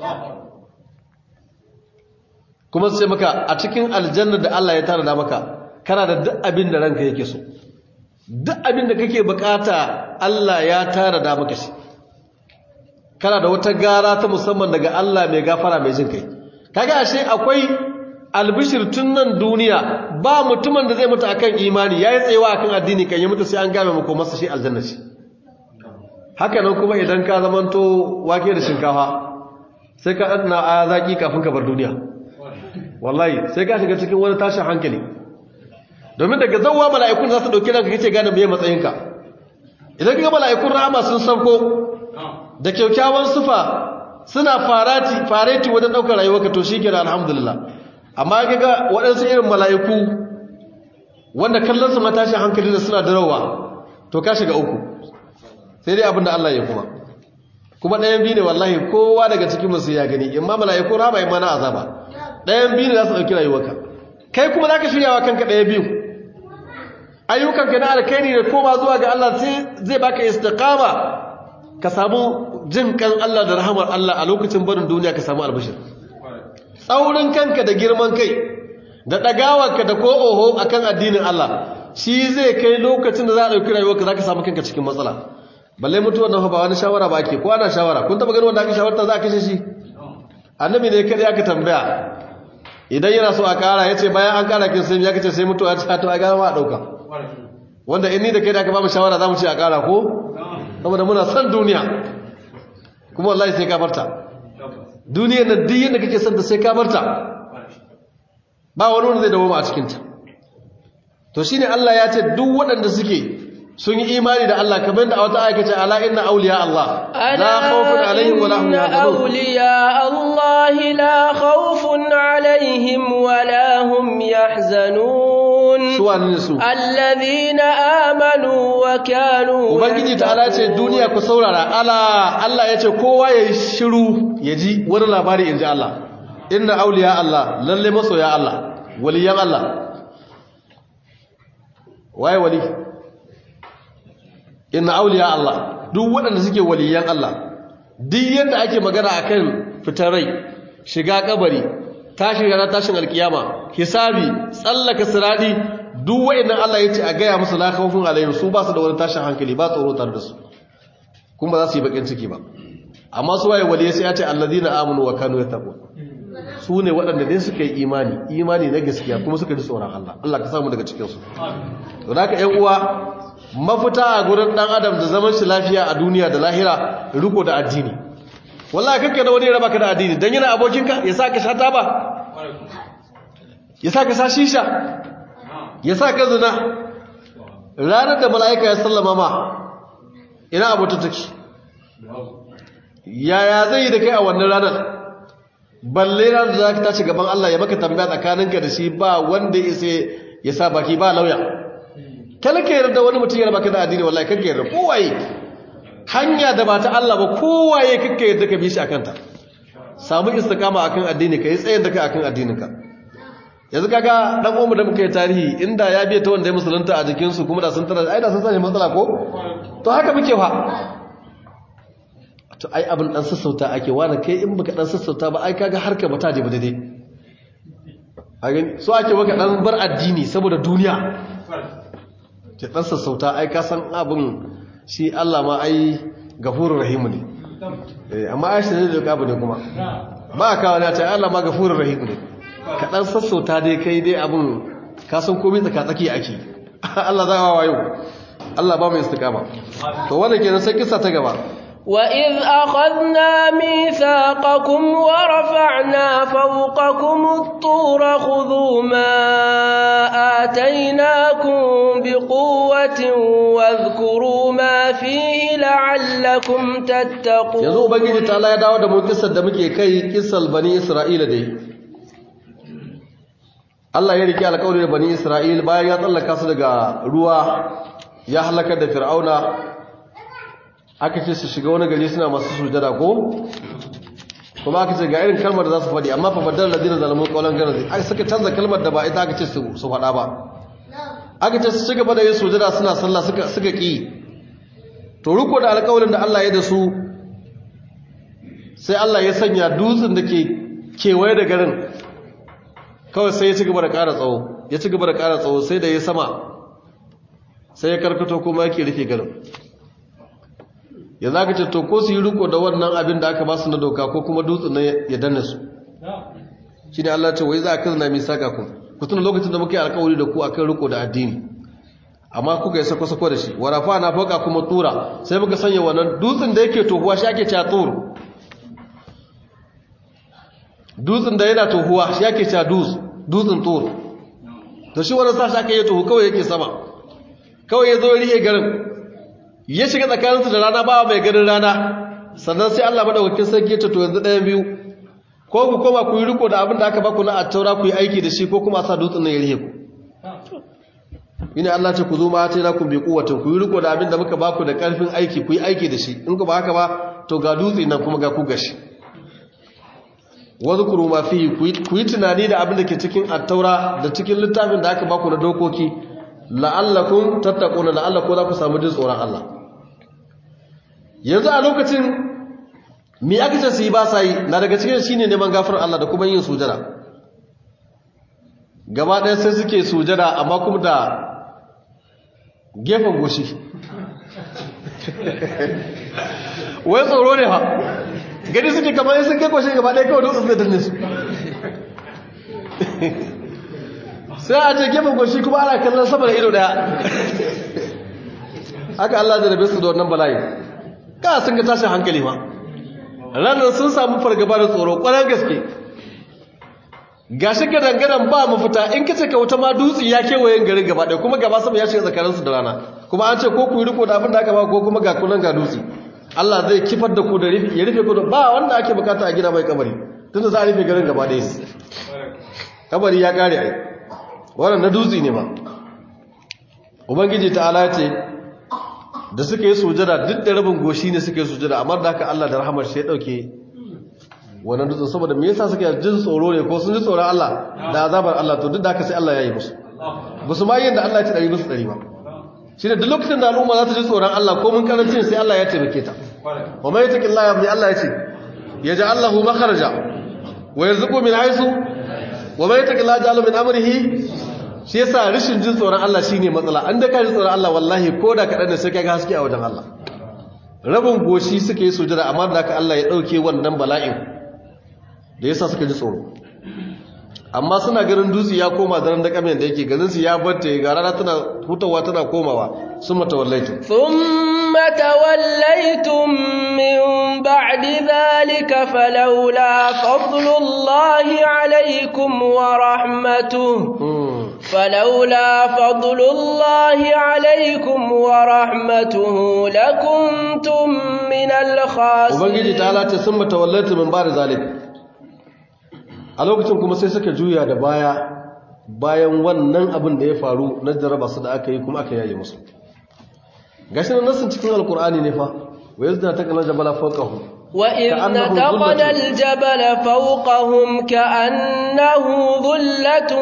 kuma sai maka a cikin aljanna da Allah ya tara da maka kana da duk abin da ranka yake so duk abin da kake bukata Allah ya tara da maka shi kana da wata gara ta musamman daga Allah mai gafara mai jin kai kaga ashe akwai albishir tun nan duniya ba mutumin da zai mutu akan imani yayi tsayewa akan addini kan yi mutu sai an game mako masa shi aljanna shi haka nan kuma idan ka zamanto wake da shinkafa sai ka ɗanna a zaki kafin ka bar duniya wallahi sai ka shiga cikin wani tashin hankali domin daga zauwa mala'ikun za su ɗauki ranka kace gane mai matsayinka idan kaga mala'ikun rahama sun sauko da kyaukyawan sufa suna farati fareti wajen ɗaukar rayuwarka to shikenan alhamdulillah amma kaga waɗansu irin mala'iku wanda kallon su matashin hankali da suna darawa to ka shiga uku sai dai abinda Allah ya kuma kuma ɗayan biyu ne wallahi kowa daga cikin musu ya gani in ma mala'iku rahama in ma na azaba ɗayan biyu ne za su ɗauki rayuwarka kai kuma za ka shirya wa kanka ɗaya biyu ayyukanka na alkaini da koma zuwa ga Allah sai zai baka istiqama ka samu jin kan Allah da rahamar Allah a lokacin barin duniya ka samu albishir tsaurin kanka da girman kai da ɗagawarka da ko oho akan addinin Allah shi zai kai lokacin da za a ɗauki rayuwarka za ka samu kanka cikin matsala balle mutuwar nan ba wani shawara ba ake ko ana shawara kun taɓa ganin wanda aka shawarta za a kashe shi annabi ne kada aka tambaya idan yana so a kara ya ce bayan an kara kin sai ya kace sai mutuwa ta to a gama ma a dauka wanda in ni da kai da aka ba mu shawara za mu ce a kara ko saboda muna son duniya kuma wallahi sai ka barta duniyar nan duk yadda kake son ta sai ka barta ba wani wanda zai dawo a cikin ta to shine Allah ya ce duk waɗanda suke sun yi imani da Allah kamar da a wata aikace ala inna awliya Allah la khawfun alaihim wa la hum yahzanun awliya Allah la khawfun alaihim wa la hum yahzanun su wani su alladhina amanu wa kanu ubangiji ta'ala ce duniya ku saurara ala Allah ya ce kowa ya yi shiru ya ji wani labari inji Allah inna awliya Allah lalle masoya Allah waliyan Allah waye wali inna awliya Allah duk waɗanda suke waliyan Allah duk yadda ake magana akan fitar rai shiga kabari tashi ranar tashin alkiyama hisabi tsallaka siradi duk wayannan Allah yace a gaya musu la khawfun alaihim su ba su da wani tashin hankali ba tsoro tare da su kuma ba za su yi bakin ciki ba amma su waye waliyi sai ya ce alladina amanu wa kanu yattaqun su ne waɗanda dai suka yi imani imani na gaskiya kuma suka ji tsoron Allah Allah ka samu daga cikin su to da ƴan uwa mafita a gurin dan adam da zaman shi lafiya a duniya da lahira riko da addini wallahi kakka da wani ya raba ka da addini dan yana abokinka ya sa ka sha taba ya sa ka sa shisha ya sa ka zina ranar da mala'ika ya sallama ma ina abu ta take yaya zai yi da kai a wannan ranar balle ranar da za ka tashi gaban Allah ya maka tambaya tsakaninka da shi ba wanda ya sa baki ba lauya kalka yarda wani mutum ya raba ka da addini wallahi kakka yarda kowaye hanya da ba ta Allah ba kowaye kakka yarda ka bi shi akan ta samu istiqama akan addini ka yi tsayin da kai akan addininka yanzu kaga dan uwanmu da muka yi tarihi inda ya biya ta wanda ya musulunta a jikin su kuma da sun tara ai da sun sani matsala ko to haka muke fa to ai abin dan sassauta ake wani kai in baka dan sassauta ba ai kaga harka ba ta je ba daidai a gani so ake maka dan bar addini saboda duniya ke dan sassauta ai ka san abin shi Allah ma ai gafurur rahim ne eh amma ai shi ne da kabu ne kuma ba ka wani ta Allah ma gafurur rahim ne ka dan sassauta dai kai dai abin ka san komai tsaka tsaki ake Allah za wa wayo Allah ba mai istiqama to wannan kenan sai kissa ta gaba وإذ أخذنا ميثاقكم ورفعنا فوقكم الطور خذوا ما آتيناكم بقوة واذكروا ما فيه لعلكم تتقون yanzu ubangiji ta ya dawo da mu kissar da muke kai kissar bani Isra'ila dai Allah ya rike alƙawari da bani Isra'il bayan ya tsallaka su daga ruwa ya halakar da Fir'auna aka ce su shiga wani gari suna masu sujada ko kuma aka ce ga irin kalmar da za su faɗi amma fa badar ladina zalamu qawlan ghayra zai aka saka canza kalmar da ba ita aka ce su su faɗa ba aka ce su cigaba da yin sujada suna sallah suka suka ki to ruko da alƙawarin da Allah ya da su sai Allah ya sanya dutsen da ke kewaye da garin kawai sai ya ci gaba da ƙara tsawo ya ci gaba da ƙara tsawo sai da ya sama sai ya karkato kuma yake rufe garin ya za ka ce to ko su yi riko da wannan abin da aka ba su na doka ko kuma dutsen na ya danna su shi ne Allah ce wai za a kan nami saka ku ku tuna lokacin da muka yi alkawari da ku akan riko da addini amma kuka yi sako-sako da shi warafa na fauka kuma tura sai muka sanya wannan dutsen da yake tohuwa shi ake cewa tur dutsen da yana tohuwa shi ake cewa dutsen tur to shi wannan sashi aka yi tohu kawai yake sama kawai ya zo rihe garin ya shiga tsakaninsu da rana ba mai ganin rana sannan sai Allah madaukakin sarki ya ce to yanzu ɗayan biyu ko ku koma ku yi riko da abin da aka baku na attaura ku yi aiki da shi ko kuma sa dutsen nan ya rihe ku ina Allah ce ku zo ma ta ku bi kuwatin ku yi riko da abin da muka baku da karfin aiki ku yi aiki da shi in ku ba haka ba to ga dutse nan kuma ga ku gashi wazu kuru ma fi ku yi tunani da abin da ke cikin attaura da cikin littafin da aka baku na dokoki la'allakum tattaquna la'allakum za ku samu jin tsoron Allah yanzu a lokacin mi aka ce su yi ba sa yi na daga cikin shi ne neman gafar Allah da kuma yin sujada gaba ɗaya sai suke sujada amma kuma da gefen goshi wai tsoro ne ha gani suke kamar yin sun kai goshi gaba ɗaya kawai dutsen zai danne su sai a ce gefen goshi kuma ana kallon sama da ido daya haka Allah da rabe su da wannan bala'i ka sun ga tashin hankali ma ranar sun samu fargaba da tsoro kwarar gaske gashi gadangadan ba mafita in kace ka wuta ma dutse ya kewaye garin gaba ɗaya kuma gaba sama ya shiga tsakaninsu da rana kuma an ce ko ku yi riko da abin da aka ba ko kuma ga kunan ga dutse Allah zai kifar da ku da rufe ya rufe ku da ba wanda ake bukata a gina mai kabari tunda za a rufe garin gaba ɗaya kabari ya kare ai wannan na dutse ne ba ubangiji ta'ala ce da suka yi sujada duk da rabin goshi ne suka yi sujada amma da haka Allah da rahamar shi ya dauke wannan dutsen saboda me yasa suka jin tsoro ne ko sun ji tsoron Allah da azabar Allah to duk da haka sai Allah ya yi musu ba su ma yin da Allah ya ci dari musu dari ba shi ne duk lokacin da al'umma za ta ji tsoron Allah ko mun karancin sai Allah ya taimake ta wa mai yattaqi Allah ya Allah ya ce ya ja Allahu makharaja wa yarzuqu min haythu wa mai yattaqi Allah ja'ala min amrihi shi yasa rashin jin tsoron Allah shine matsala an da ka ji tsoron Allah wallahi ko da kadan ne sai ka ga haske a wajen Allah rabin goshi suka yi sujada amma da ka Allah ya dauke wannan bala'in da yasa suka ji tsoro amma suna ganin dutse ya koma daren da kamen da yake ganin su ya batte ga rana tana hutawa tana komawa sun matawallaitu thumma tawallaitum min ba'di dhalika falawla fadlullahi alaykum wa rahmatuhu فلولا فضل الله عليكم ورحمته لكنتم من الخاسرين ubangiji ta halata sun matawallaitu min ba'di zalika a lokacin kuma sai suka juya da baya bayan wannan abin da ya faru na jaraba su da aka yi kuma aka yaye musu gashi nan nasin cikin alkur'ani ne fa wa yazna ta kana jabala fawqahu وإذ نتقد الجبل فوقهم كأنه ظلة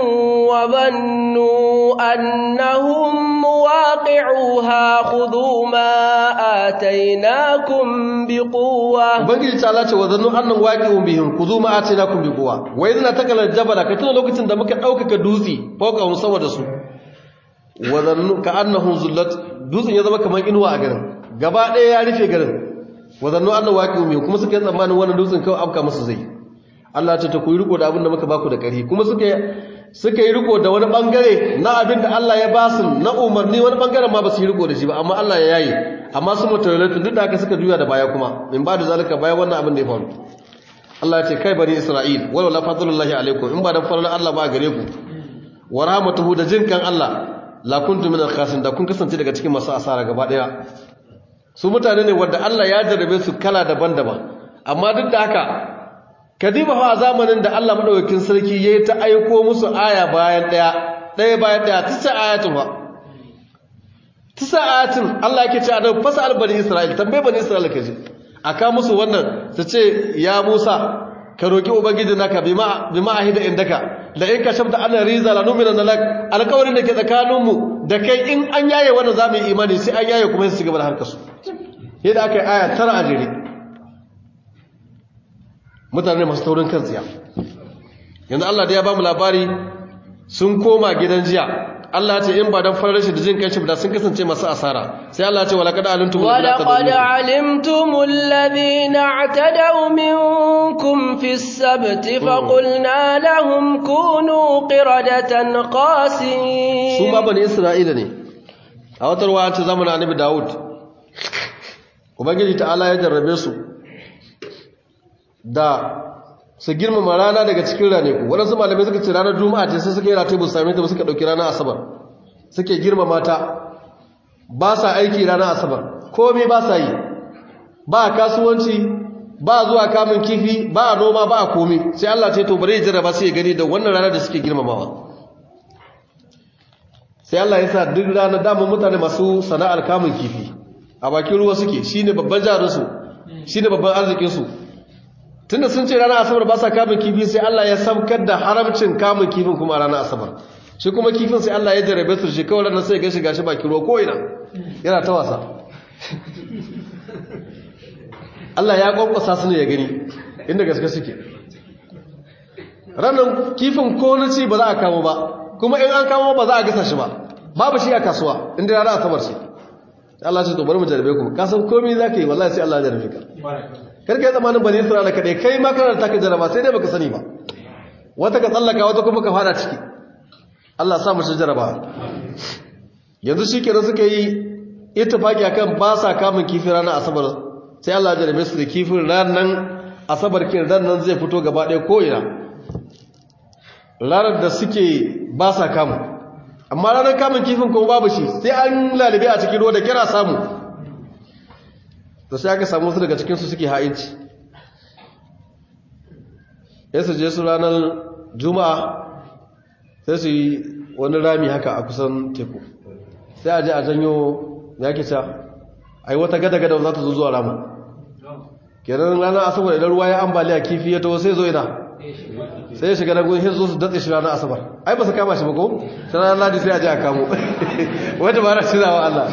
وظنوا أنهم مواقعوها خذوا ما آتيناكم بقوة ubangiji ta lace wa zannu annan waqi'un bihim khudhu ma atainakum bi quwwa wa idna takala jabala ka tuna lokacin da muka daukaka dutse fawqahum saboda su wa zannu ka annahu zullat dutsen ya zama kamar inuwa a garin gaba ɗaya ya rufe garin wa zannu annan waqi'un bihim kuma suka yi tsammanin wannan dutsen kawai afka musu zai Allah ya ce ta ku yi riko da abin da muka baku da ƙarfi kuma suka suka yi riko da wani bangare na abin da Allah ya ba su na umarni wani bangaren ma ba su yi riko da shi ba amma Allah ya yayi amma su mutawallatu duk da haka suka juya da baya kuma min ba da zalika baya wannan abin da ya faru Allah ya ce kai bani Isra'il wala la fadlullahi alaikum in ba da farlan Allah ba gare ku wa rahmatuhu da jinkan Allah la kuntum min al-khasin da kun kasance daga cikin masu asara gaba daya su mutane ne wanda Allah ya jarrabe su kala daban-daban amma duk da haka kadiba fa a zamanin da Allah madaukakin sarki yayi ta aiko musu aya bayan daya daya bayan daya tisa ayatin fa tisa ayatin Allah yake ce annabi fasa albani Isra'il tambaye bani Isra'il kaje aka musu wannan su ce ya Musa ka roki ubangiji naka bima bima ahida indaka la in kashafta anna riza la numina lak alqawlin da ke tsakanin mu da kai in an yaye wannan zamu yi imani sai an yaye kuma su gaba da harkar su yadda aka yi aya tara a jere mutane masu taurin kan tsiya yanzu Allah da ya ba mu labari sun koma gidan jiya Allah ce in ba don farar shi da jin kanshi da sun kasance masu asara sai Allah ce wala kada alimtum ولقد علمتم الذين اعتدوا منكم في السبت فقلنا لهم كونوا قردة قاسين su ma bani Isra'ila ne a wata ruwa ta zamanin Annabi Dawud ubangiji ta'ala ya jarrabe su da su girmama rana daga cikin raneku waɗansu malamai suka ce ranar juma'a ce sai suka yi rataye bu same ta ba suka ɗauki ranar asabar suke girmama ta ba sa aiki ranar asabar komai ba sa yi ba kasuwanci ba zuwa kamun kifi ba a noma ba a komi sai Allah ce to bari ya jarraba sai ya gani da wannan ranar da suke girmamawa sai Allah ya sa duk ranar damar mutane masu sana'ar kamun kifi a bakin ruwa suke shine babban jarinsu shine babban arzikinsu tunda sun ce ranar asabar ba sa kamun kifi sai Allah ya saukar da haramcin kamun kifin kuma a ranar asabar shi kuma kifin sai Allah ya jarabe su shi kawai ranar sai ya gashi gashi baki ruwa ko ina yana ta wasa Allah ya kwankwasa su ne ya gani inda gaske suke ranar kifin ko na ci ba za a kamo ba kuma in an kamo ba za a gasa shi ba babu shi a kasuwa inda ranar asabar ce Allah ce to bari mu jarabe ku ka san komai za ka yi wallahi sai Allah ya jarabe ka karka yi tsamanin bani isra'ila kaɗai kai ma kana da taka jaraba sai dai baka sani ba wata ka tsallaka wata kuma ka fada ciki Allah sa mu shi jaraba yanzu shi kenan suka yi ittifaki akan ba sa kamun kifi ranar asabar sai Allah ya jarabe su da kifin ranar asabar kin nan zai fito gaba ɗaya ko ina ranar da suke ba sa kamu amma ranar kamun kifin kuma babu shi sai an lalibe a cikin ruwa da kira samu da sai aka samu su daga cikinsu suke ha'inci ya su je su ranar juma'a sai su yi wani rami haka a kusan teku sai a je a janyo ya ke ca a yi wata gada-gada za ta zo zuwa ramu kenan ranar asabar idan ruwa ya ambaliya kifi ya taho sai zo ina sai ya shiga na gudun zo su datse shi ranar asabar ai ba su kama shi ba ko sai ranar ladi sai a je a kamo wata ba na shi zawa Allah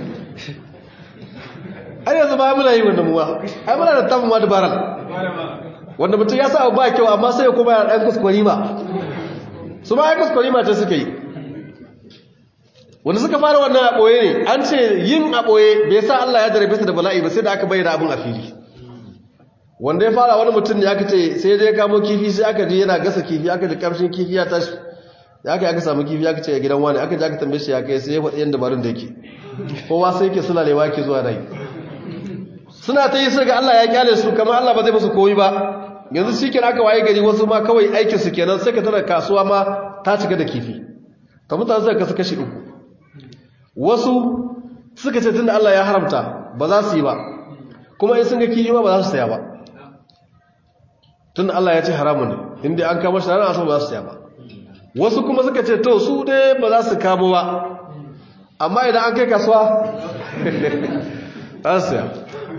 ai yanzu ba muna yi wanda muwa ai muna da tamu ma dabaran wanda mutum ya sa ba kyau amma sai ya kuma ya ɗan kuskure ma su ma ya kuskure ma ta suka yi wanda suka fara wannan a ɓoye ne an ce yin a ɓoye bai sa Allah ya jarabe su da bala'i ba sai da aka bayyana abin a fili wanda ya fara wani mutum ne aka ce sai dai kamo kifi sai aka ji yana gasa kifi aka ji kamshin kifi ya tashi da aka yi aka samu kifi aka ce a gidan wani aka ji aka tambaye shi ya kai sai ya faɗi yan dabarun da yake kowa sai yake sulalewa ke zuwa rai suna ta yi sai ga Allah ya kyale su kamar Allah ba zai musu koyi ba yanzu shi kenan aka waye gari wasu ma kawai aikin su kenan sai ka tara kasuwa ma ta cika da kifi ka mutane suka kasu kashi uku wasu suka ce tunda Allah ya haramta ba za su yi ba kuma in sun ga kifi ma ba za su saya ba tunda Allah ya ce haramun ne inda an kama shi ranar asabar ba za su saya ba wasu kuma suka ce to su dai ba za su kamo ba amma idan an kai kasuwa za su saya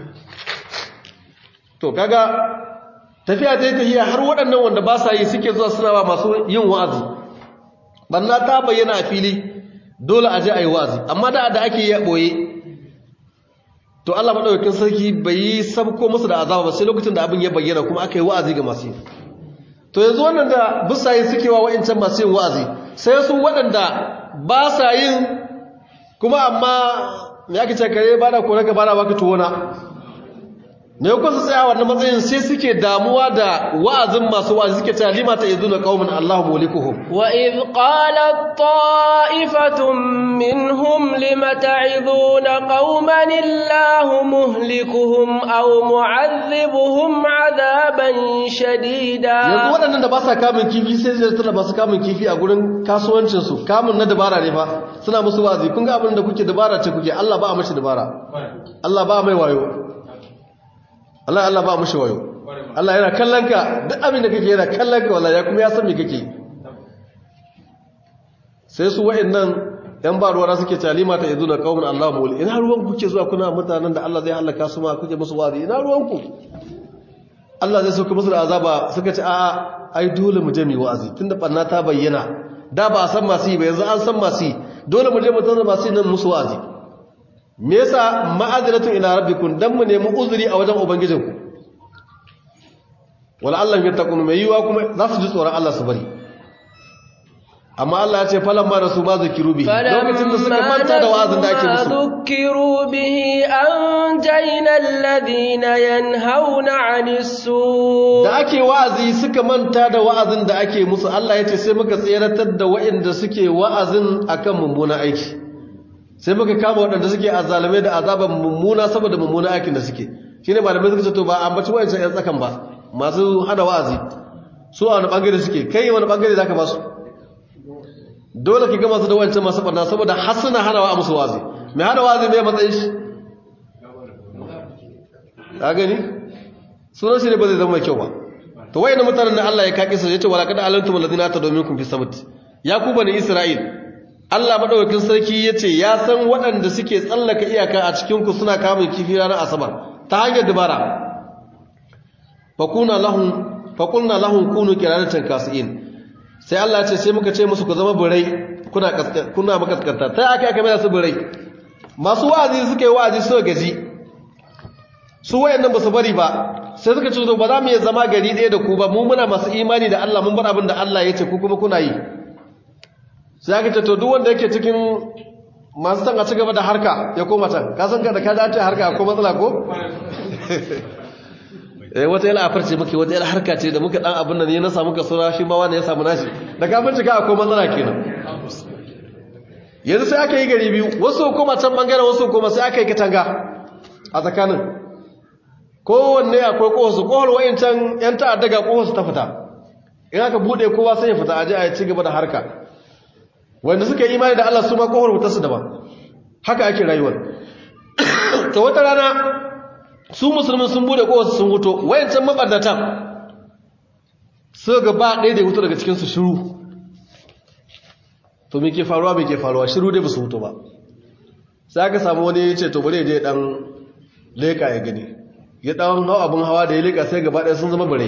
to kaga tafiya ta yi tafiya har waɗannan wanda ba sa yi suke zuwa suna ba masu yin wa'azi banna ta bayyana a fili dole a je a yi wa'azi amma da da ake yi a ɓoye to Allah maɗaukakin sarki bai yi sabko musu da azaba ba sai lokacin da abin ya bayyana kuma aka yi wa'azi ga masu yi to yanzu wannan da busaye suke wa wa'incan masu yin wa'azi sai su waɗanda ba sa yin kuma amma ya ke ce kare ba da kore ka ba da baka tuwona ne ku su tsaya wannan matsayin sai suke damuwa da wa'azin masu wa'azi suke cewa lima ta izuna qaumin Allahu mulikuhum wa idh qalat ta'ifatun minhum lima ta'izuna qauman Allahu muhlikuhum aw mu'adhibuhum 'adaban shadida yanzu waɗannan da ba sa kamun kifi sai zai tana ba su kamun kifi a gurin kasuwancin su kamun na dabara ne fa suna musu wa'azi kun ga abin da kuke dabara ce kuke Allah ba a mashi dabara Allah ba mai wayo Allah Allah ba mushi wayo Allah yana kallon ka duk abin da kake yana kallon ka wallahi ya kuma ya san me kake sai su wa'annan yan ba ruwa suke talima ta izuna qaumun Allah mul ina ruwan kuke zuwa kuna mutanen da Allah zai halaka su ma kuke musu wazi ina ruwan ku Allah zai sauka musu da azaba suka ce a'a ai dole mu je mu wa'azi tunda banna ta bayyana da ba a san masu yi ba yanzu an san masu yi dole mu je mu tana masu yi nan musu wa'azi me yasa ma'azratu ila rabbikum dan mu nemi uzuri a wajen ubangijinku wala Allah ya takunu mai yiwa kuma za su ji tsoron Allah su bari amma Allah ya ce falan ma rasu ma zikiru bihi lokacin da suka manta da wa'azin da ake musu zikiru bihi an jayna alladhina yanhauna 'anis su da ake wa'azi suka manta da wa'azin da ake musu Allah ya ce sai muka tseratar da waɗanda suke wa'azin akan mummunan aiki sai muka kama waɗanda suke azalume da azaban mummuna saboda mummunan aikin da suke shine malamai suka ce to ba ambaci wayancan yan tsakan ba masu hana wa'azi su a wani bangare suke kai wani bangare zaka ba su dole ki gama su da wancan masu barna saboda har suna hanawa a musu wa'azi mai hana wa'azi mai matsayin shi ka gani sunan shi ne ba zai zama mai kyau ba to wayan mutanen da Allah ya kaki su yace wala kada alantum alladhina ta domin kun fi sabt ya ku bani isra'il Allah madaukakin sarki yace ya san waɗanda suke tsallaka iyaka a cikin ku suna kamun kifi ranar asabar ta hanyar dabara fakuna lahum faqulna lahum kunu qiradatan kasiin sai Allah ya ce sai muka ce musu ku zama burai kuna kuna makaskanta ta aka aka mai su burai masu wa'azi suka yi wa'azi suka gaji su wayannan ba su bari ba sai suka ce ba za mu iya zama gari ɗaya da ku ba mu muna masu imani da Allah mun bar abin da Allah ya ce ku kuma kuna yi sai aka ce to duk wanda yake cikin masu san a ci gaba da harka ya koma can ka san ka da ka dace harka ko matsala ko eh wata yana afarce muke wata yana harka ce da muka dan abin nan ne na samu kasura shi ma wani ya samu nashi da ka bincika akwai matsala kenan yanzu sai aka yi gari biyu wasu hukuma can bangaren wasu hukuma sai aka yi katanga a tsakanin kowanne akwai kowasu kowar wa'incan yan ta'adda ga kowasu ta fita in aka bude kowa sai ya fita aje a yi ci gaba da harka wanda suka yi imani da Allah su ma kowar wuta su daban haka ake rayuwar ta wata rana su musulmin sun bude kowasu sun huto wayancan mabardatan su ga ba ɗaya da ya hutu daga cikinsu shiru to me ke faruwa me ke faruwa shiru dai ba su hutu ba sai aka samu wani ya ce to bari je dan leka ya gani ya dan hau abin hawa da ya leka sai gaba ɗaya sun zama bare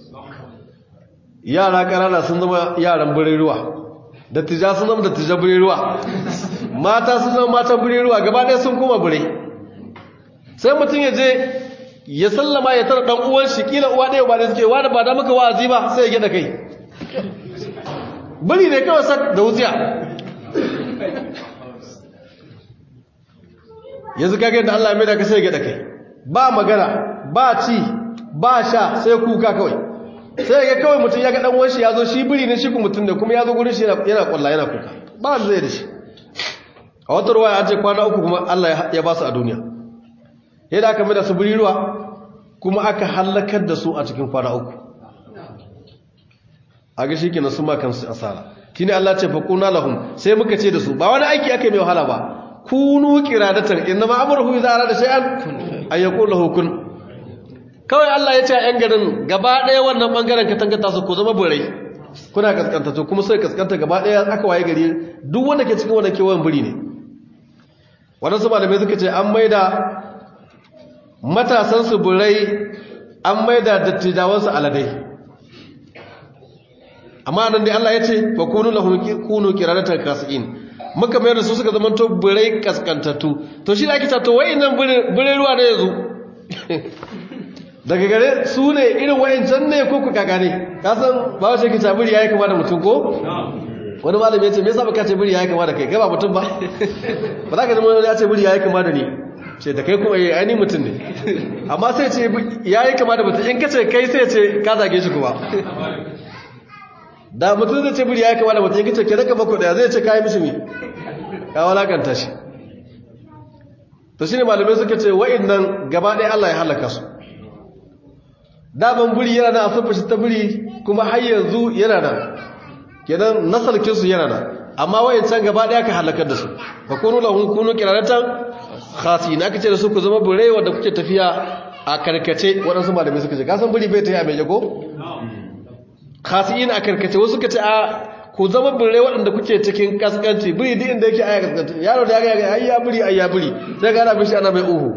yara ƙanana sun zama yaran bare ruwa dattija sun zama dattijan bare ruwa mata sun zama matan bare ruwa gaba ɗaya sun koma bare sai mutum ya je ya sallama ya tara dan uwan shi kila uwa ɗaya ba da suke wani ba da muka wa'azi ba sai ya gida kai bari ne kawai sak da wutsiya yanzu kage da Allah mai da ka sai gida kai ba magana ba ci ba sha sai kuka kawai sai ga kawai mutum ya ga dan uwan shi ya zo shi biri ne shi ku mutum ne kuma ya zo gurin shi yana kwalla yana kuka ba wanda zai da shi a wata ruwa an ce kwana uku kuma Allah ya ba su a duniya yadda aka mai da su biri ruwa kuma aka halakar da su a cikin kwana uku a ga shi ke nasu makansu asara shi ne Allah ce faƙuna lahum sai muka ce da su ba wani aiki aka mai wahala ba kunu kiradatan inna ma amurhu idza arada shay'an ay yaqul lahu kun kawai Allah ya ce a yan garin gaba ɗaya wannan bangaren katangata su ko zama burai kuna kaskanta to kuma sai kaskanta gaba ɗaya aka waye gari duk wanda ke cikin wannan kewayen buri ne wadansu malamai suka ce an maida matasan su burai an maida dattijawansu aladai amma nan dai Allah ya ce fa kunu lahum kunu qiradatan kasiin muka mayar da su suka zama to birai kaskantattu to shi da ake tato wayannan birai ruwa ne yanzu daga gare su ne irin wayancan ne ko ku kaga ne ka san ba wace ke ta biri yayi kama da mutum ko wani malami ya ce me yasa baka ce biri yayi kama da kai kai ba mutum ba ba za ka zama wani ya ce biri yayi kama da ni ce da kai kuma yayi ai ni mutum ne amma sai ce yayi kama da mutum in ka ce kai sai ce ka zage shi kuma da mutum zai ce buri ya kama da mutum ya kace ke daga bako daya zai ce kayi mishi mi ka walakanta shi to shine malamai suka ce wa'annan gaba ɗaya Allah ya halaka su daban buri yana da asufar shi ta buri kuma har yanzu yana da kenan nasalkin su yana da amma wa'ancan gaba ɗaya ka halakar da su fa kunu lahum kunu qiraratan khasina kace da su ku zama burai wanda kuke tafiya a karkace waɗansu malamai suka ce ka san buri bai ta yi a mai jago khasi'in a karkace wasu ka ce a ku zama birre waɗanda kuke cikin kaskanci biri duk inda yake aya kaskanci yaro da ya ga ai ya biri ai ya biri sai ga ana bishi ana mai uhu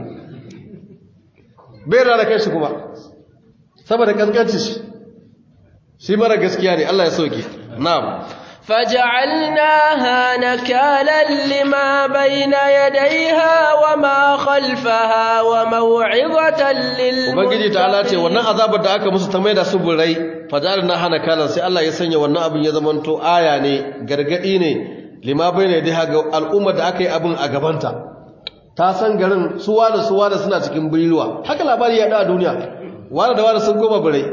bai rana kai shi kuma saboda kaskanci shi shi mara gaskiya ne Allah ya soke na'am فجعلناها نكالا لما بين يديها وما خلفها وموعظة Ubangiji ta'ala ce wannan azabar da aka musu ta maida su burai fajalna hana kalan sai Allah ya sanya wannan abin ya zamanto aya ne gargadi ne lima bayna yadayha ga al'umma da aka yi abin a gabanta ta san garin suwa da suwa da suna cikin biriluwa haka labari ya da duniya wani da wani sun goma burai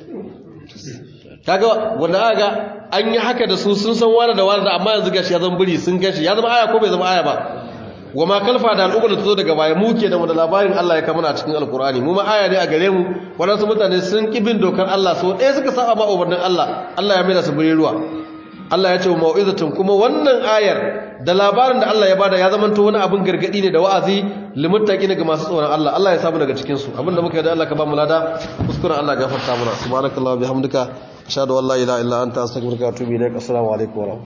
kaga wanda aka an yi haka da su sun san wani da wani da amma yanzu gashi ya zama biri sun gashi ya zama aya ko bai zama aya ba wa ma kalfa da al'ummar da ta zo daga baya mu ke da wanda labarin Allah ya kama a cikin alkur'ani mu ma aya ne a gare mu waɗansu mutane sun kibin dokar Allah so ɗaya suka saba ma umarnin Allah Allah ya mai da su biri ruwa Allah ya ce wa mau'izatun kuma wannan ayar da labarin da Allah ya bada ya zama to wani abin gargadi ne da wa'azi limuttaqin ga masu tsoron Allah Allah ya samu daga cikin su abinda muka yi da Allah ka ba mu lada kuskuren Allah gafarta mana subhanakallahu bihamdika ashhadu an la ilaha illa anta astaghfiruka wa atubu ilaik assalamu alaikum wa